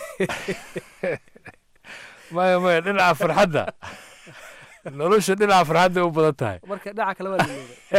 maya maya dhinaca farxadda nolosha dhinaca farxadda u badan tahay marka dhinaca kale waa laleeday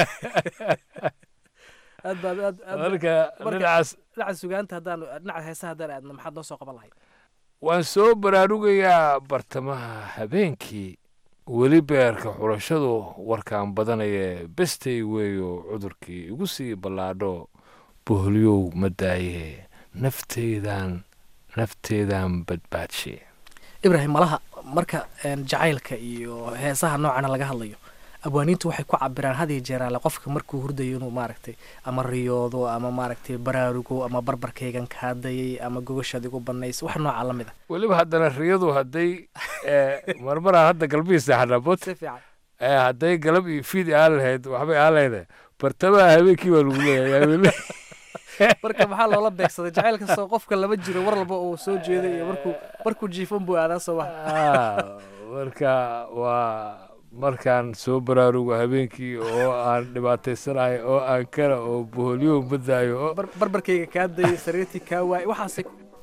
aad baad aad aad marka dhinacaas dhinaca sugaanta haddaan dhinaca heesaha haddaan aadna maxaad noo soo qaban lahayd waan soo baraarugayaa bartamaha habeenkii weli beerka xulashadu warkaan badanaya bestay weeyo cudurkii igu sii ballaadho boholyow ma daaye nafteydan nafteedan badbaadshe ibraahim malaha marka jacaylka iyo heesaha noocana laga hadlayo abwaaniintu waxay ku cabiraan hadiyo jeeraale qofka markuu hurdayo inuu maaragtay ama riyoodo ama maaragtay baraarugo ama barbarkaygan kaadayay ama gogoshaad igu banays wax nooca la mid a weliba haddana riyadu hadday marmaraa hadda galbihii seexanabot hadday galab iyo fiid aan lahayd waxbay aan lahayd bartamaha habeenkii baa lagu leeyahay marka maxaa loola beegsaday jacayl kastoo qofka lama jiro war walba uu soo jeeday iyo markuu markuu jiifan buu aadaa soo maha marka waa markaan soo baraarugo habeenkii oo aan dhibaataysanahay oo aan kara oo boholyo badaayo oo barbarkayga kaa dayay sariirtii kaa waayay waxaas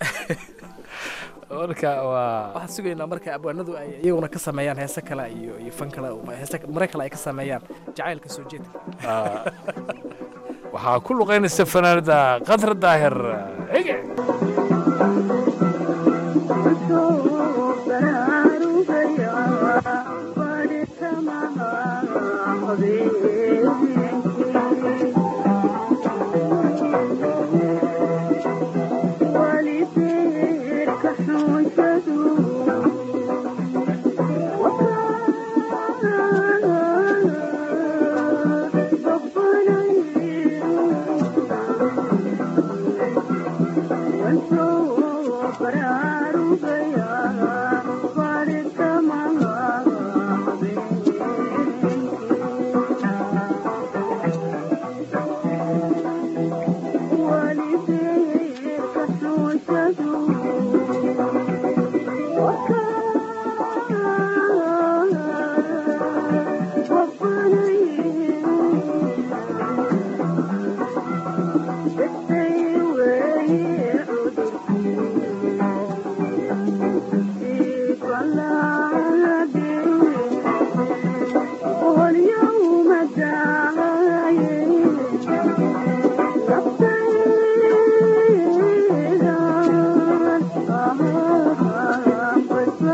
marka waa waxaan sugaynaa marka abwaanadu ay iyaguna ka sameeyaan heese kale iyo iyo fan kale heese mare kale ay ka sameeyaan jacaylka soo jeedka waxaa ku luqaynaysa fanaanada qadar daahir ege Oh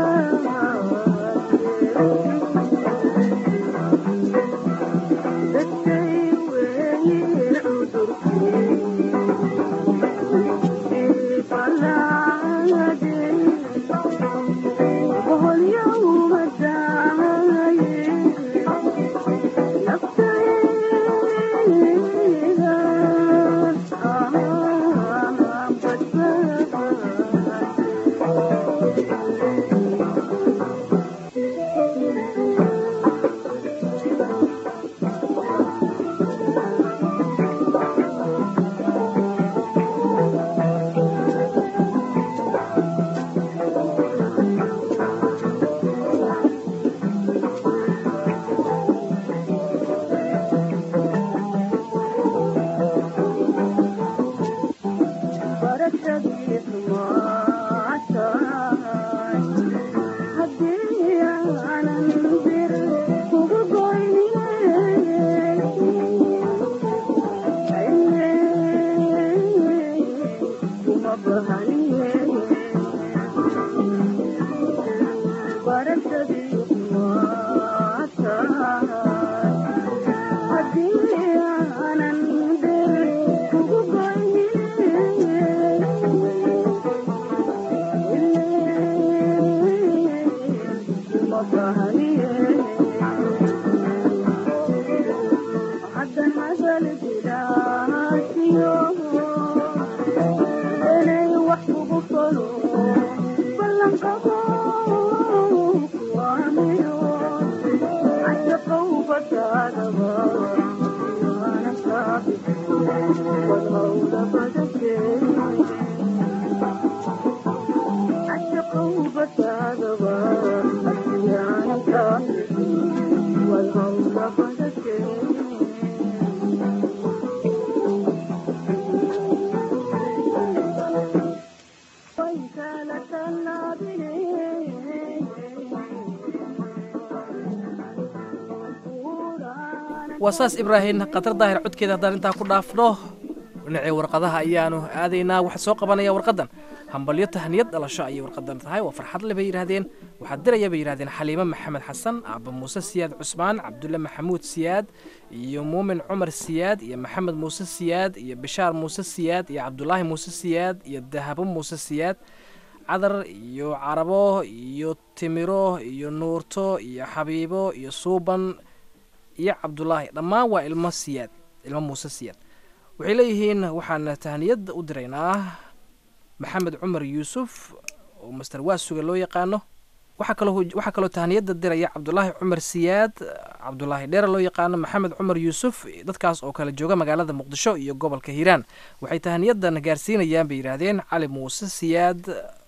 waa saas ibraahim khatar daahir codkeeda haddaan intaa ku dhaafno dhinacii warqadaha ayaanu aadaynaa waxaa soo qabanaya warqadan hambalyo tahniyad dhalasho ayay warqadan tahay waa farxad le bay yidhaahdeen waxaa diraya bay yidhahdeen xaliimo maxamed xasan aaba muuse siyaad cusmaan cabdulle maxamuud siyaad iyo muumin cumar siyaad iyo maxamed muuse siyaad iyo bishaar muuse siyaad iyo cabdulaahi muuse siyaad iyo dahabo muuse siyaad cadar iyo carabo iyo timiro iyo nuurto iyo xabiibo iyo suuban iyo cabdulaahi dhammaan waa ilmo siyaad ilmo muuse siyaad waxay leeyihiin waxaan tahniyad u diraynaa maxamed cumar yuusuf oo master waasuga loo yaqaano waxaa kaloo waxaa kaloo tahniyadda diraya cabdulaahi cumar siyaad cabdulaahi dheere loo yaqaano maxamed cumar yuusuf dadkaas oo kale jooga magaalada muqdisho iyo gobolka hiiraan waxay tahniyadan gaarsiinayaan bay yidhaahdeen cali muuse siyaad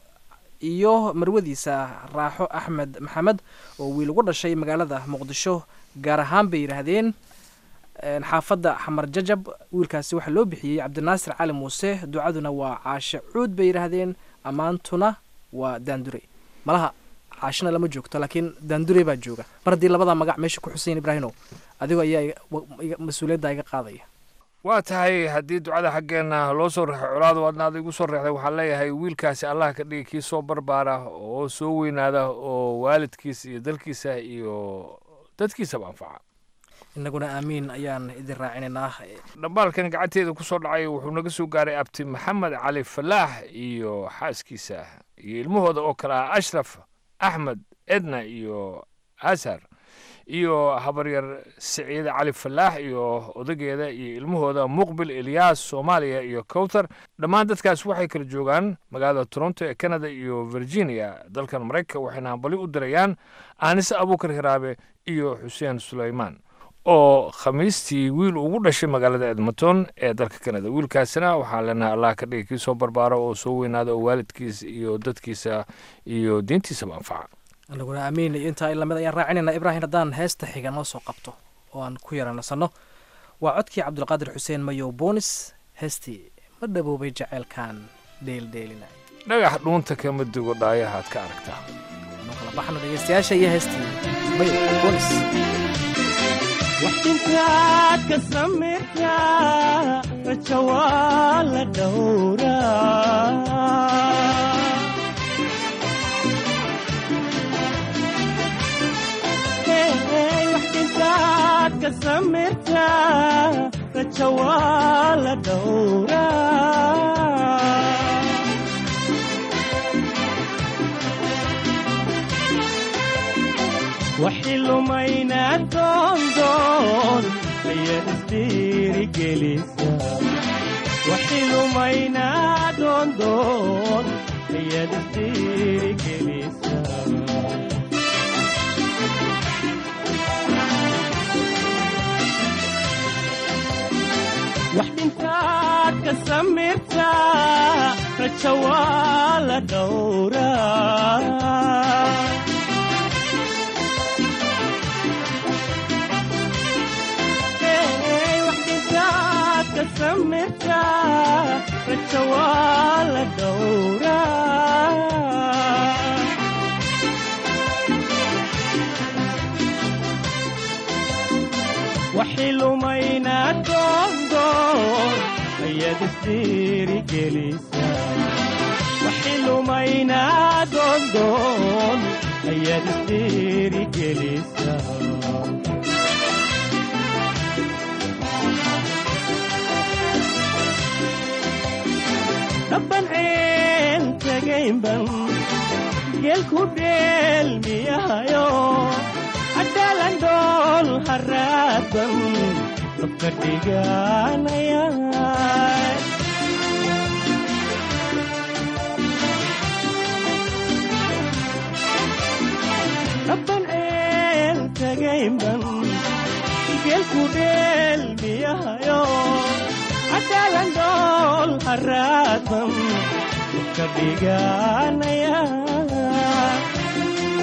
iyo marwadiisa raaxo axmed maxamed oo wiil ugu dhashay magaalada muqdisho gaar ahaan bay yidhaahdeen xaafadda xamar jajab wiilkaasi waxaa loo bixiyey cabdinaasir cali muuse ducaduna waa caashe cuud bay yidhaahdeen ammaantuna waa daandure malaha caashina lama joogto laakiin daandure baa jooga mar haddii labada magac meesha ku xuseyn ibraahimow adigoo ayaa mas-uuliyadda iga qaadaya waa tahay haddii ducada xaggeenna loo soo reexay colaadu adna ad igu soo reexday waxaan leeyahay wiilkaasi allah ka dhigi kii soo barbaara oo soo weynaada oo waalidkiisa iyo dalkiisa iyo dadkiisaba anfaca innaguna aamiin ayaan idin raacinaynaa dhambaalkan gacanteeda ku soo dhacay wuxuu naga soo gaaray abti maxamed cali falaax iyo xaaskiisa iyo ilmahooda oo kale ah ashraf axmed edna iyo asar iyo habaryar siciide cali falaax iyo odageeda iyo ilmahooda muqbil elyaas soomaaliya iyo cowtar dhammaan dadkaas waxay kala joogaan magaalada toronto ee canada iyo virginia dalkan maraykanka waxayna hambali u dirayaan aanise abuukar hiraabe iyo xuseen suleymaan oo khamiistii wiil ugu dhashay magaalada edmonton ee dalka canada wiilkaasina waxaan leenahay allah ka dhigi kii soo barbaaro oo soo weynaada oo waalidkiisa iyo dadkiisa iyo diintiisaba anfaca anaguna aamiin iyo intaa lamid ayaan raacinayna ibraahim haddaan heesta xiga noo soo qabto oo aan ku yara nasanno waa codkii cabdulqaadir xuseen mayow boonis heestii ma dhaboobay jaceylkan dheeldheelina dhagax dhuunta kama dugo dhaayahaad ka aragtaa noo kala baxno dhegeystayaasha iyo heestii mayow boonis waxintaad ka samirtaa raja waa la dhowraa waxintaad ka samirtaa raja waa la dhowraa waxilumayna doondoon ayaad isdiirigelisa waxilumayna doondoon ayaad isdiirigelisa wax dhintaad ka samirtaa raja waa la dhowraa raja waa la dhowraa waxilumayna doondoon ayaad isdiirigelisa waxilumayna doondoon ayaad isdiirigelisa dhaban ceel tagaynban geelku dheelmiyahayo cadaalan dhool haraadban dabka dhiganaya dhaban ceel tagaynban geelku dheelmiyahayo cadaalan dhool haraadban ka dhiganaya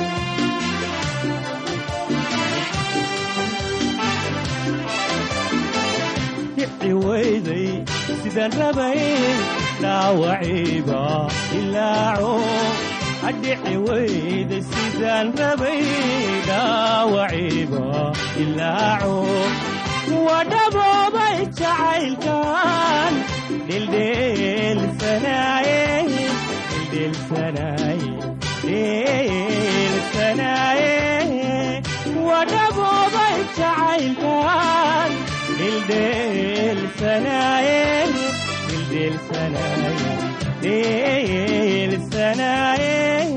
sidaan rabay dhaawaciiba ilaaco adhici weyda sidaan rabay dhaawaciiba ilaaco wadhaboobay jacaylkan dhildheelsanaaye dhildheelsanaaye dhildheelsanaaye wadhaboobay jacaylkan dhildheelsanaaye dhildheelsanaaye dhildheelsanaaye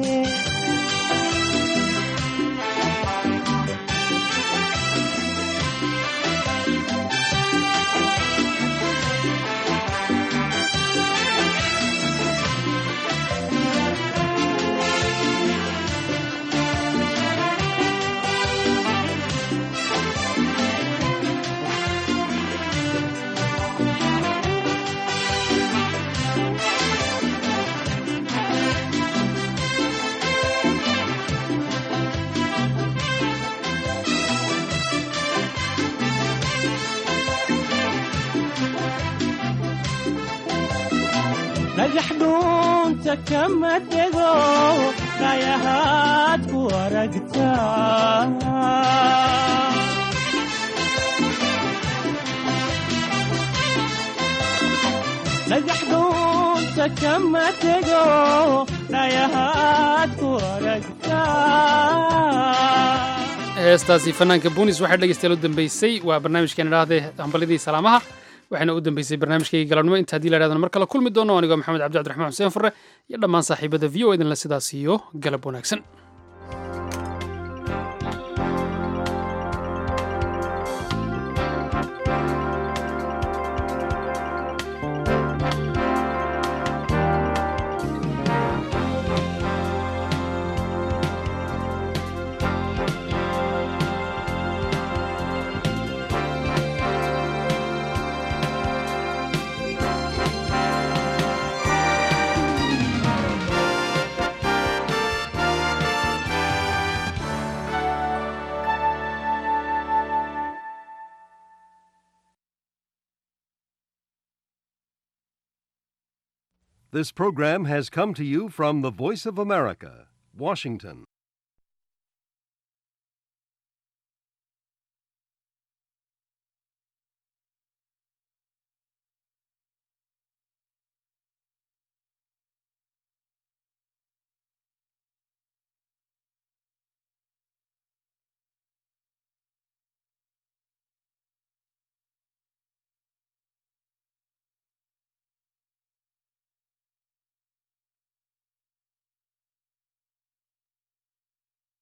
dhagax dhuunta kama dego dhayahaad ku aragtaa dhagax dhuunta kama dego dhayahaad ku aragtaa heestaasi fanaanka buunis waxaa dhegeystayaal u dambeysay waa barnaamijkeena idhaahdee hambalyadii salaamaha waxaana u dambeysay barnaamijkayga galabnimo inta haddii la idhahdana mar kale kulmi doono anigoo maxamed cabdi cabdiraxmaan xuseen furre iyo dhammaan saaxiibada v o idinla sidaas iyo galab wanaagsan This program has come to you from the Voice of America, Washington.